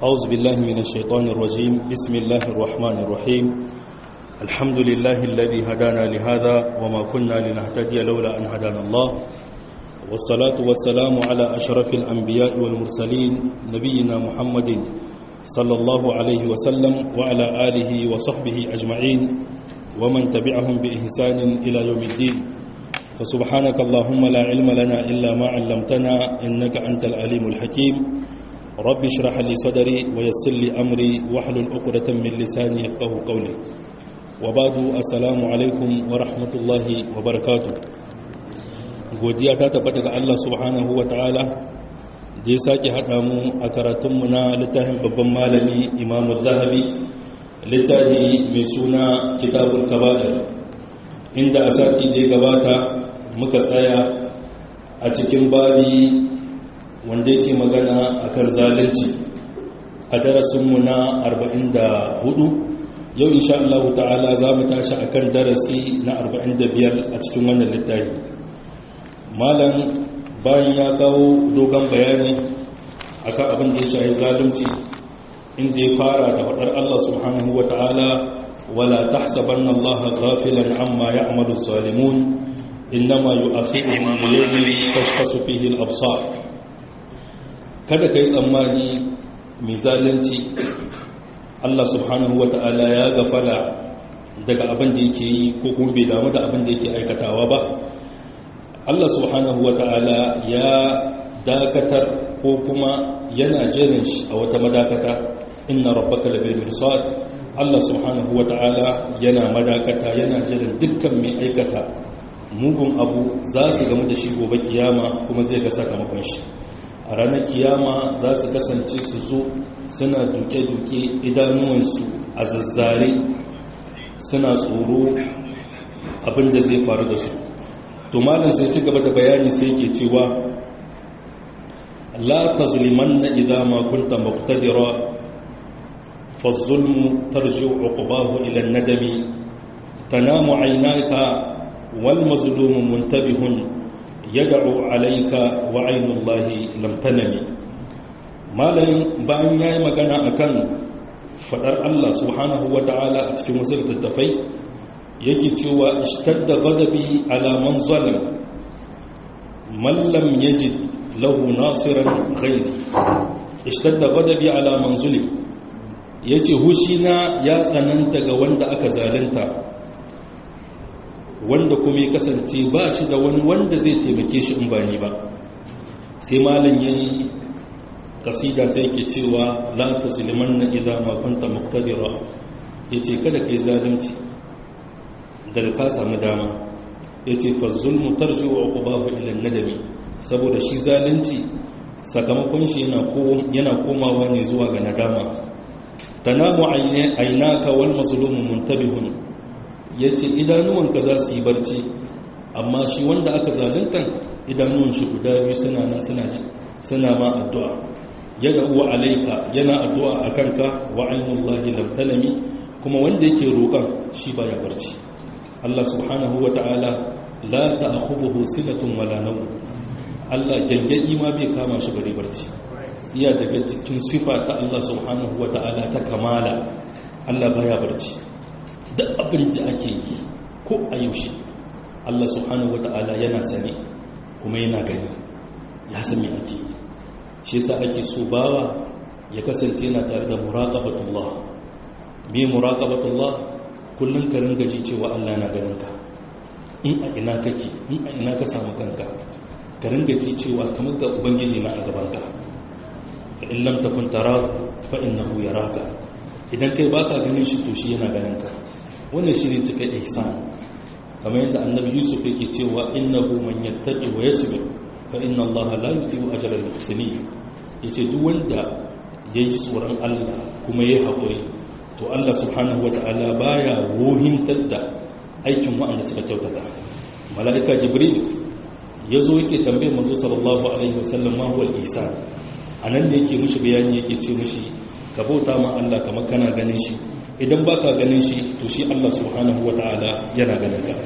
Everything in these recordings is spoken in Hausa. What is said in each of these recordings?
أعوذ بالله من الشيطان الرجيم بسم الله الرحمن الرحيم الحمد لله الذي هدانا لهذا وما كنا لنهتدي لولا أن هدانا الله والصلاة والسلام على أشرف الأنبياء والمرسلين نبينا محمد صلى الله عليه وسلم وعلى آله وصحبه أجمعين ومن تبعهم بإحسان إلى يوم الدين فسبحانك اللهم لا علم لنا إلا ما علمتنا إنك أنت العليم الحكيم رب اشرح لي صدري ويسر لي أمري واحلل عقدة من لساني يفقه قولي وبعد السلام عليكم ورحمة الله وبركاته godiya ta tabbata ga Allah subhanahu wa ta'ala da ya sake haɗa mu a karatunmu na littafin babban malami imamu zahabi littafi mai suna kitabul kaba'ir inda a sati da ya gabata muka tsaya a cikin babi wanda yake magana a kan zalunci a darasinmu na 44 yau insha Allah ta'ala za mu tashi a kan darasi na 45 a cikin wannan littafi malam bayan ya kawo dogon bayani akan abin da ya shahi zalunci inda ya fara da faɗar Allah subhanahu wa ta'ala wala tahsabanna Allah ghafilan amma ya'malu zalimun innama yu'akhiruhum li yawmin tashkhasu fihi al-absar kada kai tsammani mai zalunci Allah subhanahu wa ta'ala ya gafala daga abin da yake yi ko kuma bai damu da abin da yake aikatawa ba Allah subhanahu wa ta'ala ya dakatar ko kuma yana jirin shi a wata madakata inna rabbaka labil mirsad Allah subhanahu wa ta'ala yana madakata yana jirin dukkan mai aikata mugun abu za su gamu da shi gobe kiyama kuma zai ga sakamakon shi a ranar kiyama za su kasance su zo suna duke-duke idanuwansu a zazzare suna tsoro abinda zai faru da su to malam sai ci gaba da bayani sai ke cewa la tazlimanna idza ma kunta muqtadira fa az-zulmu tarji'u 'uqbahu ila an-nadami tanamu 'aynaka wal mazlumu muntabihun yad'u 'alayka wa 'aynu Allahi lam tanami malam bayan yayi magana akan fadar Allah subhanahu wa ta'ala a cikin wasu littattafai yake cewa ishtadda ghadabi ala man zalam man lam yajid lahu nasiran ghayr ishtadda ghadabi ala man zulim yace hushina ya tsananta ga wanda aka zalunta wanda kuma ya kasance ba shi da wani wanda zai taimake shi in ba ni ba sai malam yayi kasida sai yake cewa la tuslimanna idza ma kunta muqtadira yace kada kai zalunci daga ka samu dama ya ce fazzulmu tarji wa ƙubahu ilan nadami saboda shi zalunci sakamakon shi yana komawa ne zuwa ga nadama tanamu ainaka wal mazlumu muntabihun yace idanuwanka za su yi barci amma shi wanda aka zalunta idanuwan shi guda biyu suna nan suna suna ma addu'a yada uwa alaika yana addu'a akan ka wa ainullahi lam tanami kuma wanda yake roƙon shi baya barci Allah subhanahu wa ta'ala la ta'khudhuhu sinatun wala nawm Allah gangadi ma bai kama shi bare barci iya daga cikin sifa ta Allah subhanahu wa ta'ala ta kamala Allah baya barci duk abin da ake yi ko a yaushe Allah subhanahu wa ta'ala yana sani kuma yana gani ya san me ake yi shi yasa ake so bawa ya kasance yana tare da muraqabatullah me muraqabatullah kullum ka ringa ji cewa Allah na ganin ka in a ina kake in a ina ka samu kanka ka ringa ji cewa kamar ga ubangiji na a gaban ka fa in lam takun tarahu fa innahu yaraka idan kai baka ganin shi to shi yana ganin ka wannan shine cika ihsan kamar yadda annabi yusuf yake cewa innahu man yattaqi wa yasbir fa inna Allah la yudhi'u ajra al-muhsinin yace duk wanda yayi tsoron Allah kuma yayi hakuri to Allah subhanahu wa ta'ala baya ruhintar da aikin wa'anda suka kyautata mala'ika jibril ya zo yake tambayar manzo sallallahu alaihi wasallam ma huwa ihsan anan da yake mishi bayani yake ce mishi ka bauta ma Allah kamar kana ganin shi idan baka ganin shi to shi Allah subhanahu wa ta'ala yana ganin ka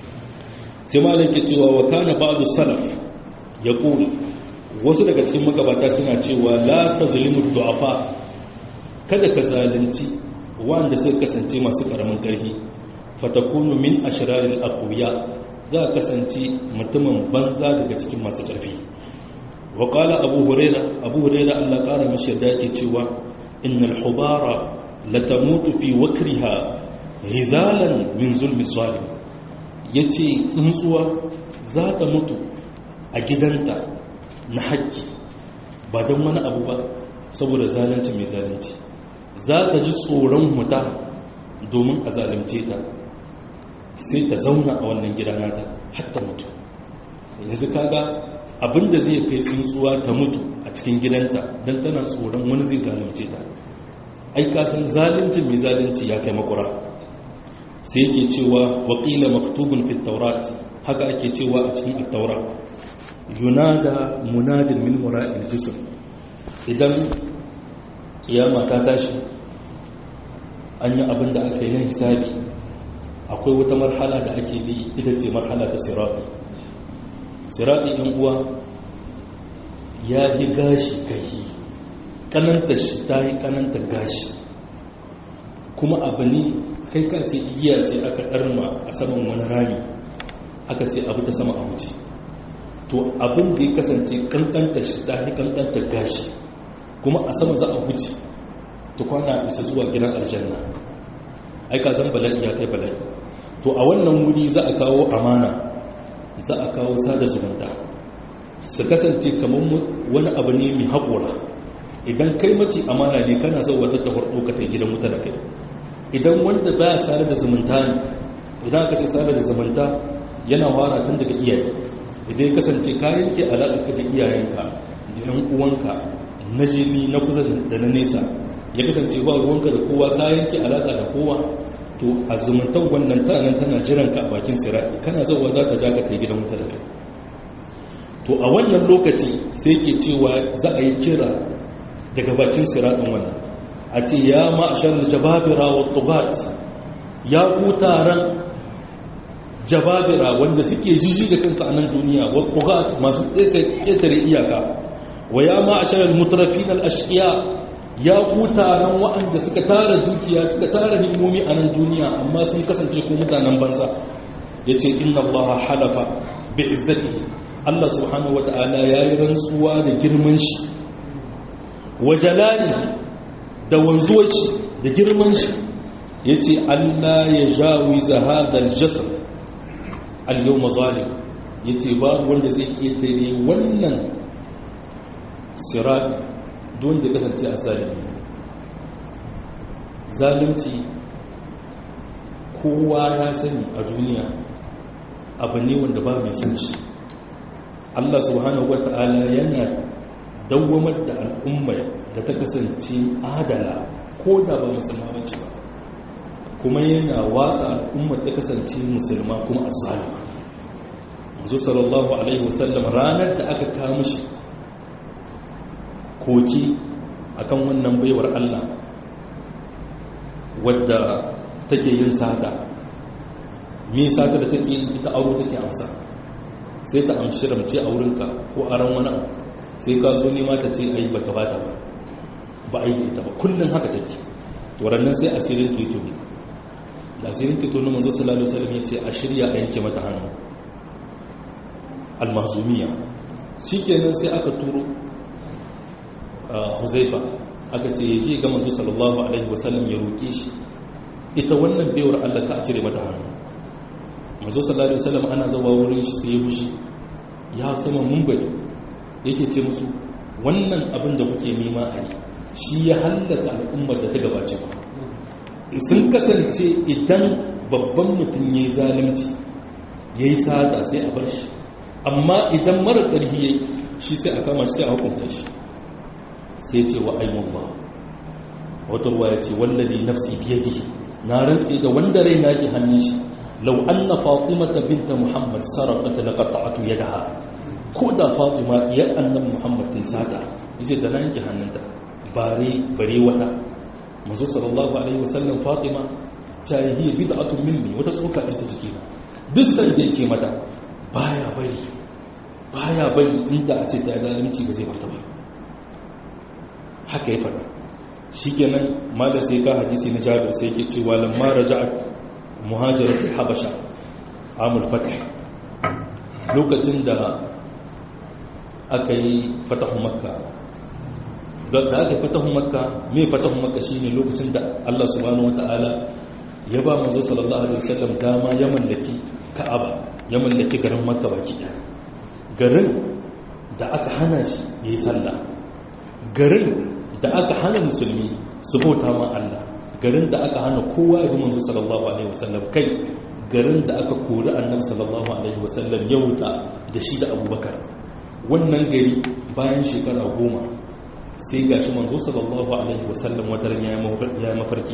sai malaka cewa wa kana ba'du salaf yaqulu wasu daga cikin magabata suna cewa la tazlimu du'afa kada ka zalunci wanda suka kasance masu karamin karfi fatakunu min ashraril aqwiya za ka kasance mutumin banza daga cikin masu karfi wa qala abu huraira abu huraira Allah kara mishi yadda yake cewa innal hubara latamutu fi wakriha hizalan min zulmi zalim yace tsuntsuwa za ta mutu a gidanta na haƙƙi ba don wani abu ba saboda zalunci mai zalunci za ta ji tsoron huta domin a zalunce ta sai ta zauna a wannan gida nata hatta mutu yanzu kaga abinda zai kai tsuntsuwa ta mutu a cikin gidanta don tana tsoron wani zai zalunce ta ai kasan zalunci mai zalunci ya kai makura sai yake cewa waƙila maktubun fit taurat haka ake cewa a cikin attaura yunada munadin min wara'il jism idan kiyama ta tashi an yi abin da aka yi na hisabi akwai wata marhala da ake bi ita ce marhala ta sirati sirati yan uwa ya yi gashi kai kananta shi ta yi kananta gashi kuma abu ne kai ka ce igiya ce aka ɗarma a saman wani rami aka ce abu ta sama a wuce to abin da ya kasance kankanta shi ta yi kankanta gashi kuma a sama za a wuce ta kwana isa zuwa gidan aljanna aika zan bala'i ya kai bala'i to a wannan wuri za a kawo amana za a kawo sada zumunta su kasance kamar wani abu ne mai haƙora idan kai mace amana ne kana zauwa ta tafar ɗaukatar gidan wuta da kai idan wanda baya sada da zumunta ne idan aka ce sada da zumunta yana fara tun daga iyaye idan ya kasance ka yanke alaƙa da iyayenka da yan uwanka na jini na kusa da na nesa ya kasance ba ruwanka da kowa ka yanke alaƙa da kowa to a zumuntar wannan tana tana jiran ka a bakin sira'i kana zauwa za ta ja ka ta gidan wuta da kai to a wannan lokaci sai ke cewa za a yi kira daga bakin sira'in wannan a ce ya ma'ashar jababira wa tugat ya ku taron jababira wanda suke jiji da kansu a nan duniya wa tugat masu ƙetare iyaka wa ya ma'ashar mutrafin al-ashqiya ya ku taron waɗanda suka tara dukiya suka tara ni'imomi a nan duniya amma sun kasance ko mutanen banza yace inna allaha halafa bi izzatihi Allah subhanahu wata'ala ya yi rantsuwa da girman shi wa jalali da wanzuwar shi da girman shi ya ce Allah ya jawi zahadar jasar al-yau mazalim ya ce babu wanda zai ƙetare wannan sirabi don da kasance a zalimi zalimci kowa ya sani a duniya abu ne wanda ba mai san shi Allah subhanahu wata'ala yana dawwamar da al'ummar da ta kasance adala ko da ba musulma bace ba kuma yana watsa al'ummar ta kasance musulma kuma azzalima manzo sallallahu alaihi wasallam ranar da aka kawo mishi koki akan wannan baiwar Allah wadda take yin sata me sata da take ita auro take amsa sai ta amshi ramce a wurinka ko aron wani sai ka so nema ta ce ai baka bata ba ba ai da ita ba kullum haka take to rannan sai asirin ke tuni da asirin ke tuni manzo sallallahu alaihi wasallam yace a shirya a yanke mata hannu al-mahzumiyya shikenan sai aka turo Huzaifa aka ce ya je ga manzo sallallahu alaihi wasallam ya roke shi ita wannan baiwar Allah ka cire mata hannu mazo sallallahu alaihi wasallam ana zawa wurin shi sai ya fushi ya sama mumbari yake ce musu wannan abin da kuke nema a yi shi ya hallaka al'ummar da ta gabace ku sun kasance idan babban mutum ya yi zalimci ya yi sada sai a bar shi amma idan mara ƙarfi ya yi shi sai a kama shi sai a hukunta shi sai ce wa aimun ba wata ruwa ya ce wallazi nafsi biyadihi na rantse da wanda rai na ke hannun shi لو أن فاطمة بنت محمد سرقت لقطعت يدها كودا فاطمة يا أن محمد تساتا يجي دنا ينكي هننتا باري بري وتا منذ صلى الله عليه وسلم فاطمة تاي هي بدعة مني وتسوكا تتجكينا دسان da yake mata baya bari baya bari inda a ce ta zalunci ba zai barta ba haka ya faɗa shikenan malam sai ka hadisi na Jabir sai yake cewa lamma raja'at muhajirat habasha amul fath lokacin da aka yi fatahu makka da aka yi fatahu makka me fatahu makka shine lokacin da Allah subhanahu wataala ya ba manzo sallallahu alaihi wasallam dama ya mallaki ka'aba ya mallaki garin makka baki daya garin da aka hana shi yayi sallah garin da aka hana musulmi su bauta ma Allah garin da aka hana kowa ya bi manzo sallallahu alaihi wasallam kai garin da aka kori annabi sallallahu alaihi wasallam ya wuta da shi da abubakar wannan gari bayan shekara goma sai gashi manzo sallallahu alaihi wasallam wataran ya mafarki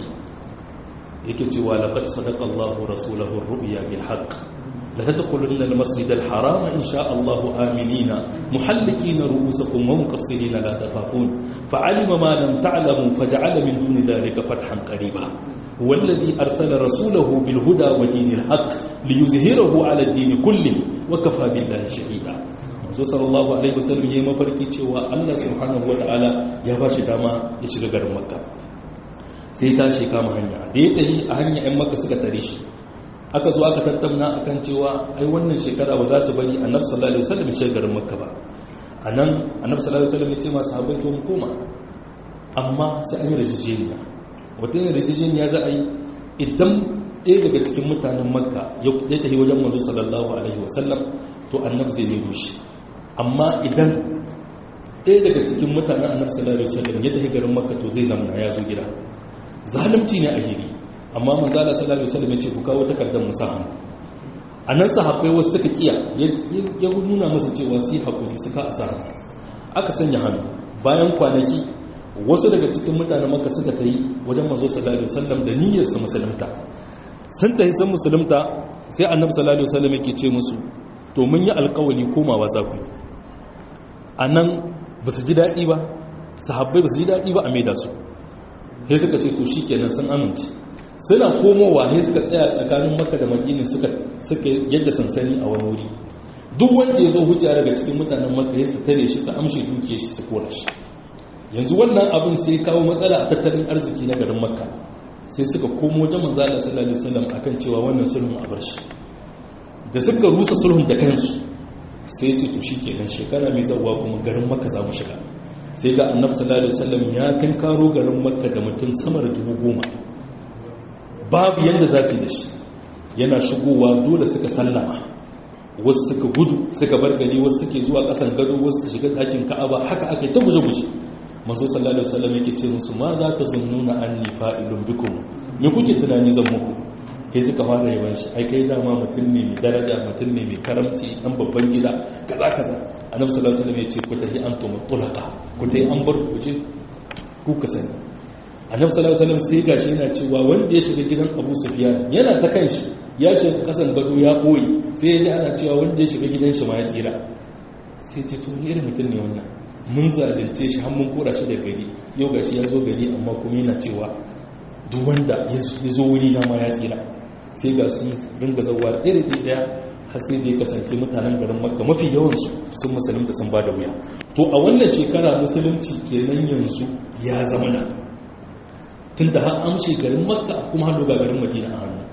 yake cewa laqad sadaqa Allahu rasulahu ar-ru'ya bil haqq la tadkhulunna al-masjid al-haram in sha Allah aminina muhallikina ru'usakum wa muqassirina la takhafun fa'alima ma lam ta'lamu faj'ala min duni dhalika fathan qariba والذي أرسل رسوله بالهدى ودين الحق ليظهره على الدين كله وكفى بالله شهيدا so sallallahu alaihi wasallam yayi mafarki cewa Allah subhanahu wataala ya ba shi dama ya shiga garin Makka sai ta shi kama hanya da ya tafi a hanya ɗan Makka suka tare shi aka zo aka tattauna akan cewa ai wannan shekara ba za su bari Annabi sallallahu alaihi wasallam ya shiga garin Makka ba anan Annabi sallallahu alaihi wasallam ya ce masu sahabbai to mu koma amma sai an yi rajijeniya wata yin rajijeniya za a yi idan ɗaya daga cikin mutanen Makka ya tafi wajen manzo sallallahu alaihi wasallam to annabi zai nemo shi amma idan ɗaya daga cikin mutanen annabi sallallahu alaihi wasallam ya tafi garin makka to zai zamana ya zo gida zalunci ne a hiri amma manzo Allah sallallahu alaihi wasallam ya ce ku kawo takardar musahan anan sahabbai wasu suka kiya ya nuna musu cewa su hakuri suka asa aka sanya hannu bayan kwanaki wasu daga cikin mutanen makka suka tayi wajen manzo sallallahu alaihi wasallam da niyyar su musulunta sun tafi sun musulunta sai annabi sallallahu alaihi wasallam yake ce musu to mun yi alkawali komawa za ku a nan ba su ji daɗi ba sahabbai ba su ji daɗi ba a maida su sai suka ce to shi kenan sun amince suna komowa sai suka tsaya tsakanin maka da makini suka yadda sansani a wani wuri duk wanda ya zo hujja daga cikin mutanen maka ya su tare shi su amshe duke shi su kora shi yanzu wannan abin sai ya kawo matsala a tattalin arziki na garin makka sai suka komo wajen manzo Allah sallallahu alaihi wasallam akan cewa wannan sulhun a bar shi da suka rusa sulhun da kansu sai ce to shikenan shekara mai zawa kuma garin makka za mu shiga sai ga annabi sallallahu alaihi wasallam ya kan karo garin makka da mutum sama da dubu goma babu yanda za su yi da shi yana shigowa dole suka sallama wasu suka gudu suka bar gari wasu suke zuwa kasan gado wasu su shiga ɗakin ka'aba haka aka yi ta guje-guje masu sallallahu alaihi wasallam yake ce musu ma za ta zunnuna anni fa'ilun bikum me kuke tunani zan muku sai suka fara yawan shi ai kai dama mutum ne mai daraja mutum ne mai karamci dan babban gida kaza kaza annabi sallallahu alaihi wasallam ya ce ku tahi antum tulaqa ku tahi an bar ku ce ku ka sani annabi sallallahu alaihi wasallam sai gashi yana cewa wanda ya shiga gidan Abu Sufyan yana ta kanshi ya shiga kasan gado ya koyi sai ya ji ana cewa wanda ya shiga gidan shi ma ya tsira sai ce to irin mutum ne wannan mun zalunce shi har mun kora shi da gari yau gashi ya zo gari amma kuma yana cewa duk wanda ya zo wuri na ma ya tsira sai ga su ringa zauwa da ɗaya da ɗaya har sai da ya kasance mutanen garin makka mafi yawansu sun musulunta sun ba da wuya to a wannan shekara musulunci kenan yanzu ya zama na tun da har amshe garin makka kuma hannu ga garin madina a hannu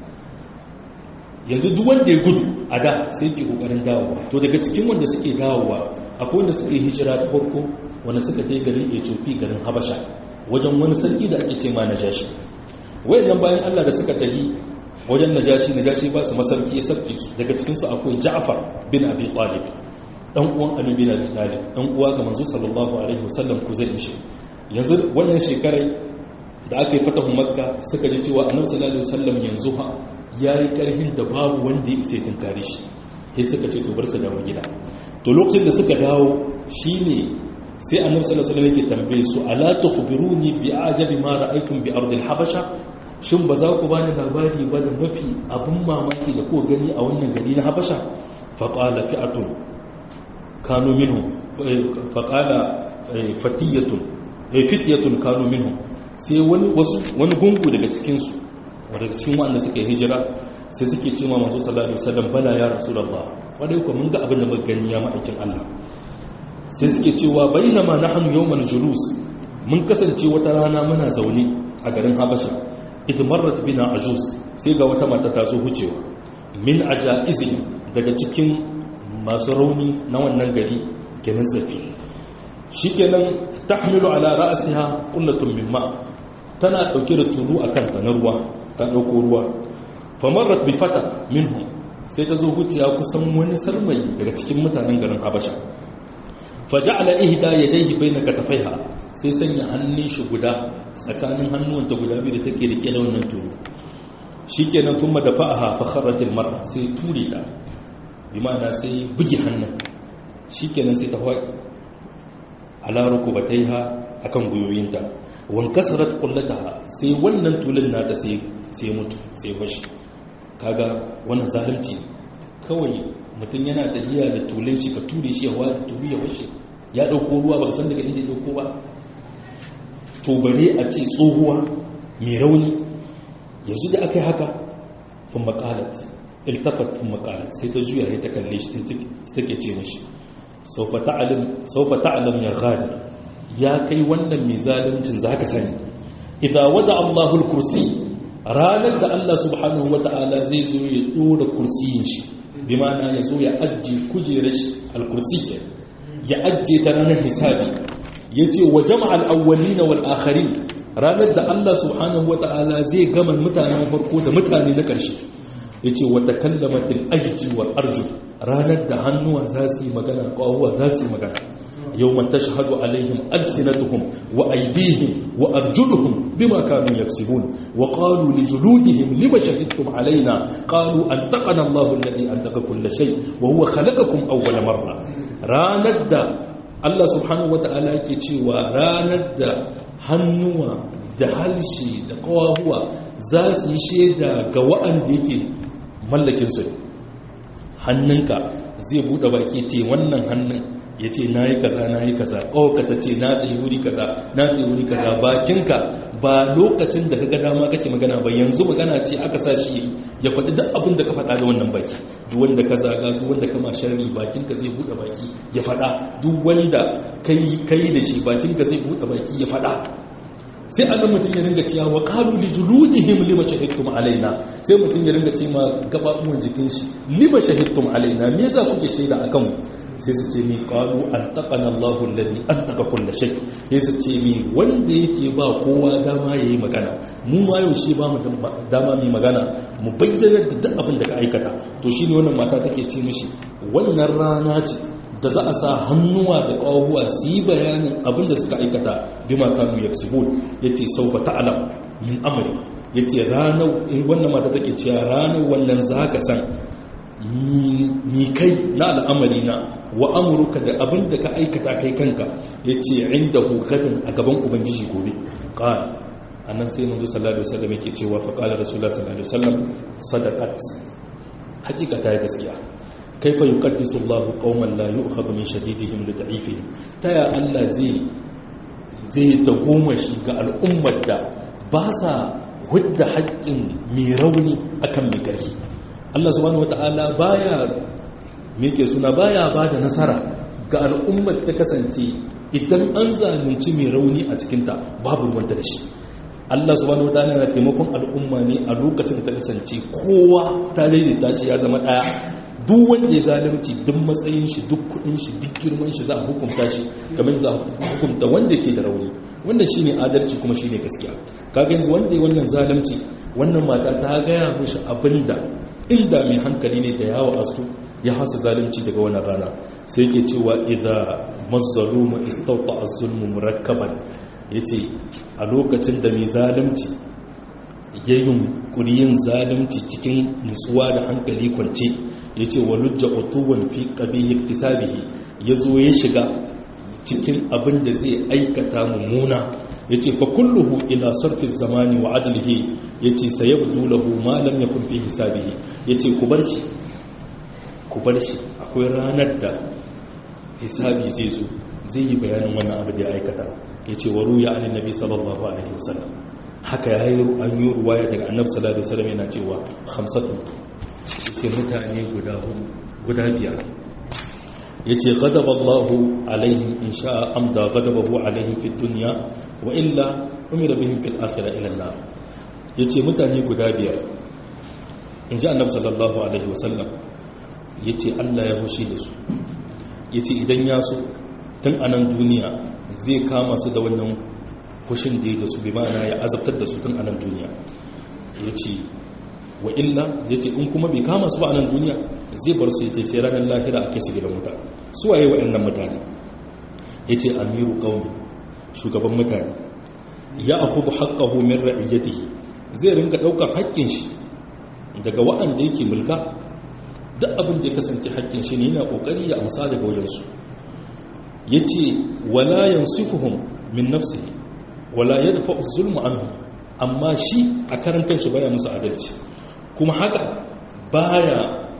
yanzu duk wanda ya gudu a da sai ke kokarin dawowa to daga cikin wanda suke dawowa akwai wanda suke hijira ta farko wanda suka ta garin ethiopia garin habasha wajen wani sarki da ake ce ma najashi wayannan bayan allah da suka tahi wajen najashi najashi ba su masarki ya sarki su daga cikinsu akwai ja'far bin abi talib dan uwan ali bin abi talib dan uwa ga manzo sallallahu alaihi wasallam ku zai shi yanzu wannan shekarai da aka yi fatahu makka suka ji cewa annabi sallallahu alaihi wasallam yanzu ha yayi karhin da babu wanda ya isa tunkare shi sai suka ce to bar su dawo gida to lokacin da suka dawo shine sai annabi sallallahu alaihi wasallam yake tambaye su ala tukhbiruni bi ajabi ma ra'aytum bi ardil habasha shin ba za ku bani labari ba da mafi abin mamaki da kuka gani a wannan gari na habasha faƙala fi'atun kanu minhu faƙala fatiyatun fitiyatun kanu minhu sai wani wasu wani gungu daga cikinsu daga cikin wanda suka yi hijira sai suke ce ma masu sallallahu alaihi wasallam bala ya rasulullah wadai ko mun ga abin da muka gani ya ma'aikin Allah sai suke cewa bainama nahnu yawmal julus mun kasance wata rana muna zaune a garin habasha idmarrat bina ajuz sai ga wata mata ta zo hucewa min ajaizi daga cikin masu rauni na wannan gari kenan tsafi shikenan tahmilu ala ra'siha qullatun min ma tana dauke da tulu akan ta na ruwa ta dauko ruwa famarrat bi fata minhum sai ta zo huciya kusan wani sarmai daga cikin mutanen garin habasha faja'ala ihda yadayhi bayna katafaiha sai sanya hannun shi guda tsakanin hannuwanta guda biyu da take rike da wannan tulu shikenan kuma da fa'aha fa kharratil mar'a sai ture ta bi ma'ana sai bugi hannun shikenan sai ta hawa ala rukubataiha akan guyoyinta wan kasarat qullataha sai wannan tulun nata sai sai mutu sai bashi kaga wannan zalunci kawai mutum yana tafiya da tulun shi ka ture shi yawa da tulu ya washe ya dauko ruwa ba san daga inda ya dauko ba to bare a ce tsohuwa mai rauni yanzu da aka yi haka fun makalat iltafat fun makalat sai ta juya ya ta kalle shi take ce mashi saufa ta'alam ya gadi ya kai wannan mai zaluncin za ka sani idan wada allahul kursi ranar da allah subhanahu wa ta'ala zai zo ya dora kursiyin shi bi mana ya zo ya ajiye kujerar shi alkursi ke ya ajiye ta ranar hisabi ya ce wa jama'al awwali na wal akhari ranar da Allah subhanahu wa ta'ala zai gama mutanen farko da mutane na ƙarshe ya ce wa takallamatil aiki wal arju ranar da hannuwa za su yi magana ƙwawuwa za su yi magana yau man tashhadu alaihim alsinatuhum wa aydihim wa arjuluhum bima kanu yaksibun wa qalu li juludihim lima shahidtum alaina qalu antaqana Allahu alladhi antaqa kull shay wa huwa khalaqakum awwala marra ranar da Allah subhanahu wa ta'ala yake cewa ranar da hannuwa da halshe da kawahuwa za su yi shaida ga wa'anda yake mallakinsu hannunka zai buɗe baki ce wannan hannun ya ce na yi kaza na yi kaza ƙawaka ta ce na tsaye wuri kaza na tsaye wuri kaza bakinka ba lokacin da ka ga dama kake magana ba yanzu magana ce aka sa shi ya faɗi duk abin da ka faɗa da wannan baki duk wanda ka zaga duk wanda ka masharri bakinka zai buɗe baki ya faɗa duk wanda kai da shi bakinka zai buɗe baki ya faɗa sai annan mutum ya ringa cewa wa qalu li juludihim lima shahidtum alaina sai mutum ya ringa cewa gababuwan jikin shi lima shahidtum alaina me yasa kuke shaida akan mu sai su ce mi qalu antaqana Allahu alladhi antaqa kull shay sai su ce mi wanda yake ba kowa dama yayi magana mu ma yau shi ba mu dama mai magana mu bayyana da duk abin da ka aikata to shine wannan mata take ce mishi wannan rana ce da za a sa hannuwa da ƙwahuwa su yi bayanin abin da suka aikata bi makanu ya ya ce saufa ta'alam min amri ya ce ranar wannan mata take cewa ranar wannan za ka san mi kai na al'amari na wa amurka da abin da ka aikata kai kanka ya ce inda hukadin a gaban ubangiji gobe ƙara a nan sai manzo sallallahu alaihi wasallam yake cewa fa qala rasulullah sallallahu alaihi wasallam sadaqat hakika ta yi gaskiya kaifa yuqaddisu Allahu qauman la yu'khadhu min shadidihim li da'ifihim taya Allah zai zai goma shi ga al'ummar da ba sa hudda haƙƙin mai rauni akan mai ƙarfi Allah subhanahu wata'ala baya me ke suna baya bada nasara ga al'ummar ta kasance idan an zalunci mai rauni a cikinta babu ruwanta da shi Allah subhanahu wataala yana taimakon al'umma ne a lokacin da ta kasance kowa ta daidaita shi ya zama daya duk wanda ya zalunci duk matsayin shi duk kudin shi duk girman shi za a hukunta shi kamar za a hukunta wanda ke da rauni wannan shine adalci kuma shine gaskiya kaga yanzu wanda ya wannan zalunci wannan mata ta gaya mishi abinda inda mai hankali ne da yawo astu ya hasa zalunci daga wannan rana sai yake cewa idza mazzalumu istawta az-zulmu murakkaban yace a lokacin da mai zalunci ya yunkuri yin zalunci cikin nutsuwa da hankali kwance yace walujja utuwan fi qabihi iktisabihi yazo ya shiga cikin abin da zai aikata mummuna ya ce fa kulluhu ila sarfi zamani wa adalihi ya ce sayabdu lahu ma lam yakun fi hisabihi ya ce ku bar shi ku bar shi akwai ranar da hisabi zai zo zai yi bayanin wannan abu da ya aikata ya ce wa ruya an nabi sallallahu alaihi wasallam haka ya yi an yi ruwaya daga annabi sallallahu alaihi wasallam yana cewa hamsatu ya ce mutane guda guda biyar ya ce gadaballahu alaihim in sha'a amda gadabahu alaihim fi duniya wa illa umira bihim fil akhirah ila an-nar yace mutane guda biyar inji annabi sallallahu alaihi wasallam yace Allah ya hushi da su yace idan ya so tun anan duniya zai kama su da wannan hushin da ya da su bi ma'ana ya azabtar da su tun anan duniya yace wa illa yace in kuma bai kama su ba anan duniya zai bar su yace sai ranar lahira a kai su gidan wuta su waye wa'annan mutane yace amiru qaumi shugaban mutane ya akhudhu haqqahu min ra'iyatihi zai ringa daukar haƙƙin shi daga waɗanda yake mulka duk abin da ya kasance haƙƙin shi ne yana kokari ya amsa daga wajen su yace wala yansifuhum min nafsihi wala yadfa'u zulma anhum amma shi a karan kanshi baya musu adalci kuma haka baya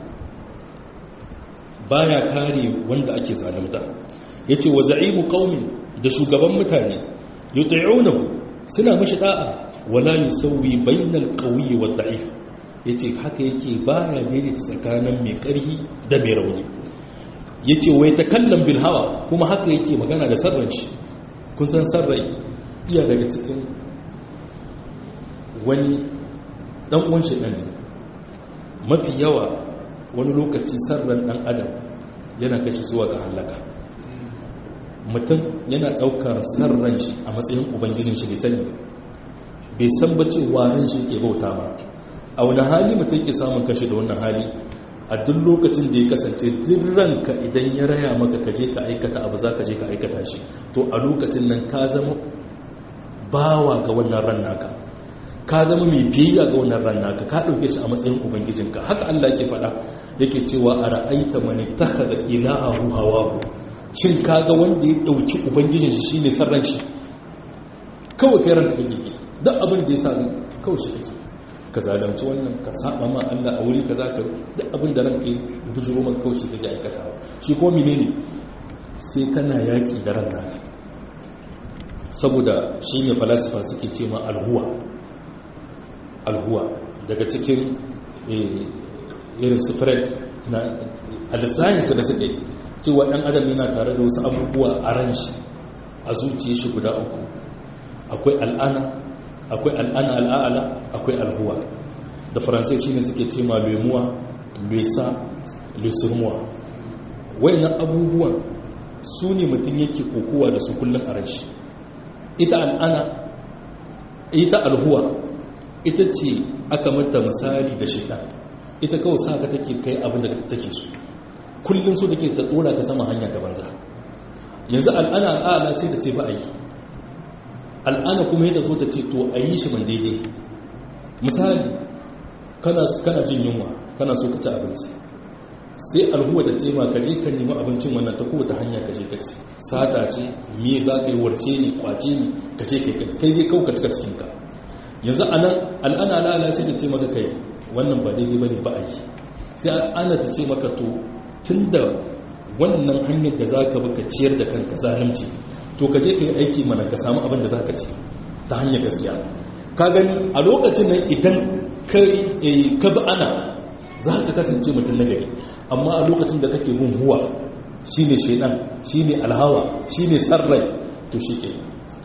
baya kare wanda ake zalunta yace wa za'imu qaumin da shugaban mutane yuti'unahu suna mishi da'a wala yusawwi bainal qawiyyi wad da'if yace haka yake baya daidaita tsakanin mai karhi da mai rauni yace wai takallam bil hawa kuma haka yake magana da sarran shi kun san sarrai iya daga cikin wani dan uwan shi dan ne mafi yawa wani lokaci sarran dan adam yana kashi zuwa ga halaka mutum yana ɗaukar sarran shi a matsayin ubangijin shi bai sani bai san ba cewa ran shi ke bauta ba a wani hali mutum ke samun kashi da wannan hali a duk lokacin da ya kasance duk ranka idan ya raya maka ka je ka aikata abu za ka je ka aikata shi to a lokacin nan ka zama bawa ga wannan ran naka ka zama mai biyayya ga wannan ran naka ka ɗauke shi a matsayin ubangijinka haka Allah ke faɗa yake cewa a ra'aita man ittakhadha ilahahu hawahu shin kaga wanda ya dauki ubangijin shi shine sarran shi kawai kai ranka kake bi duk abin da ya sa kawai shi kake ka zalunci wannan ka saba ma Allah a wuri kaza ka duk abin da ranka bujuro maka kawai shi kake aikatawa shi ko menene sai kana yaki da ran naka saboda shi ne falasifa suke ce ma alhuwa alhuwa daga cikin irin su fred na alisayensu da suke cewa ɗan adam yana tare da wasu abubuwa a ran shi a zuciya shi guda uku akwai al'ana akwai al'ana al'ala akwai alhuwa da faransai shi ne suke ce ma lemuwa lesa lesurmuwa wayannan abubuwan su ne mutum yake kokowa da su kullum a ran shi ita al'ana ita alhuwa ita ce aka mata misali da shaitan ita kawai sa ka take kai abin da take so kullum so take ta dora ka sama hanya ta banza yanzu al'ana al'ala sai ta ce ba a yi al'ana kuma yadda so ta ce to a yi shi ban daidai misali kana jin yunwa kana so ka ci abinci sai alhuwa da ce ma ka je ka nemi abincin wannan ta kowace hanya ka je ka ci sata ce me za ka yi warce ne kwace ne ka je kai dai kawai ka cika cikinka yanzu a nan al'ana al'ala sai da ce maka kai wannan ba daidai ba ne ba a yi sai ana ta ce maka to tun da wannan hanyar da za ka baka ciyar da kanka zalunci to ka je ka yi aiki mana ka samu abin da za ka ci ta hanyar gaskiya ka gani a lokacin nan idan ka bi ana za ka kasance mutum nagari amma a lokacin da kake bin huwa shine shaidan shine alhawa shine sarrai to shi ke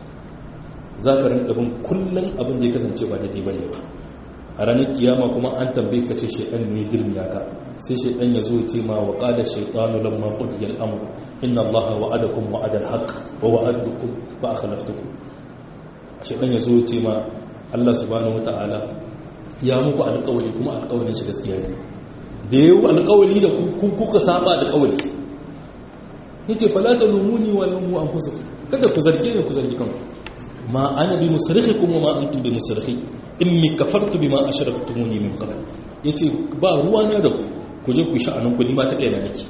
za ka rinka bin kullum abin da ya kasance ba daidai ba ne ba a ranar kiyama kuma an tambaye ka ce shaidan ne girmiya ka sai shaidan ya zo ya ce ma wa qala shaytanu lamma qudiya al-amr inna allaha wa'adakum wa'ada al-haqq wa wa'adtukum fa akhlaftukum shaidan ya zo ya ce ma Allah subhanahu wata'ala ya muku alƙawari kuma alƙawarin shi gaskiya ne da yau alƙawari da ku kuka saba da ƙawari yace fala talumuni wa lumu anfusakum kada ku zarge ne ku zargi kanku ma ana bi musrikhikum wa ma antum bi musrikhi inni kafartu bima ashraktumuni min qabl yace ba ruwa na da ku ku je ku sha'anin ku ni ma ta kai na nake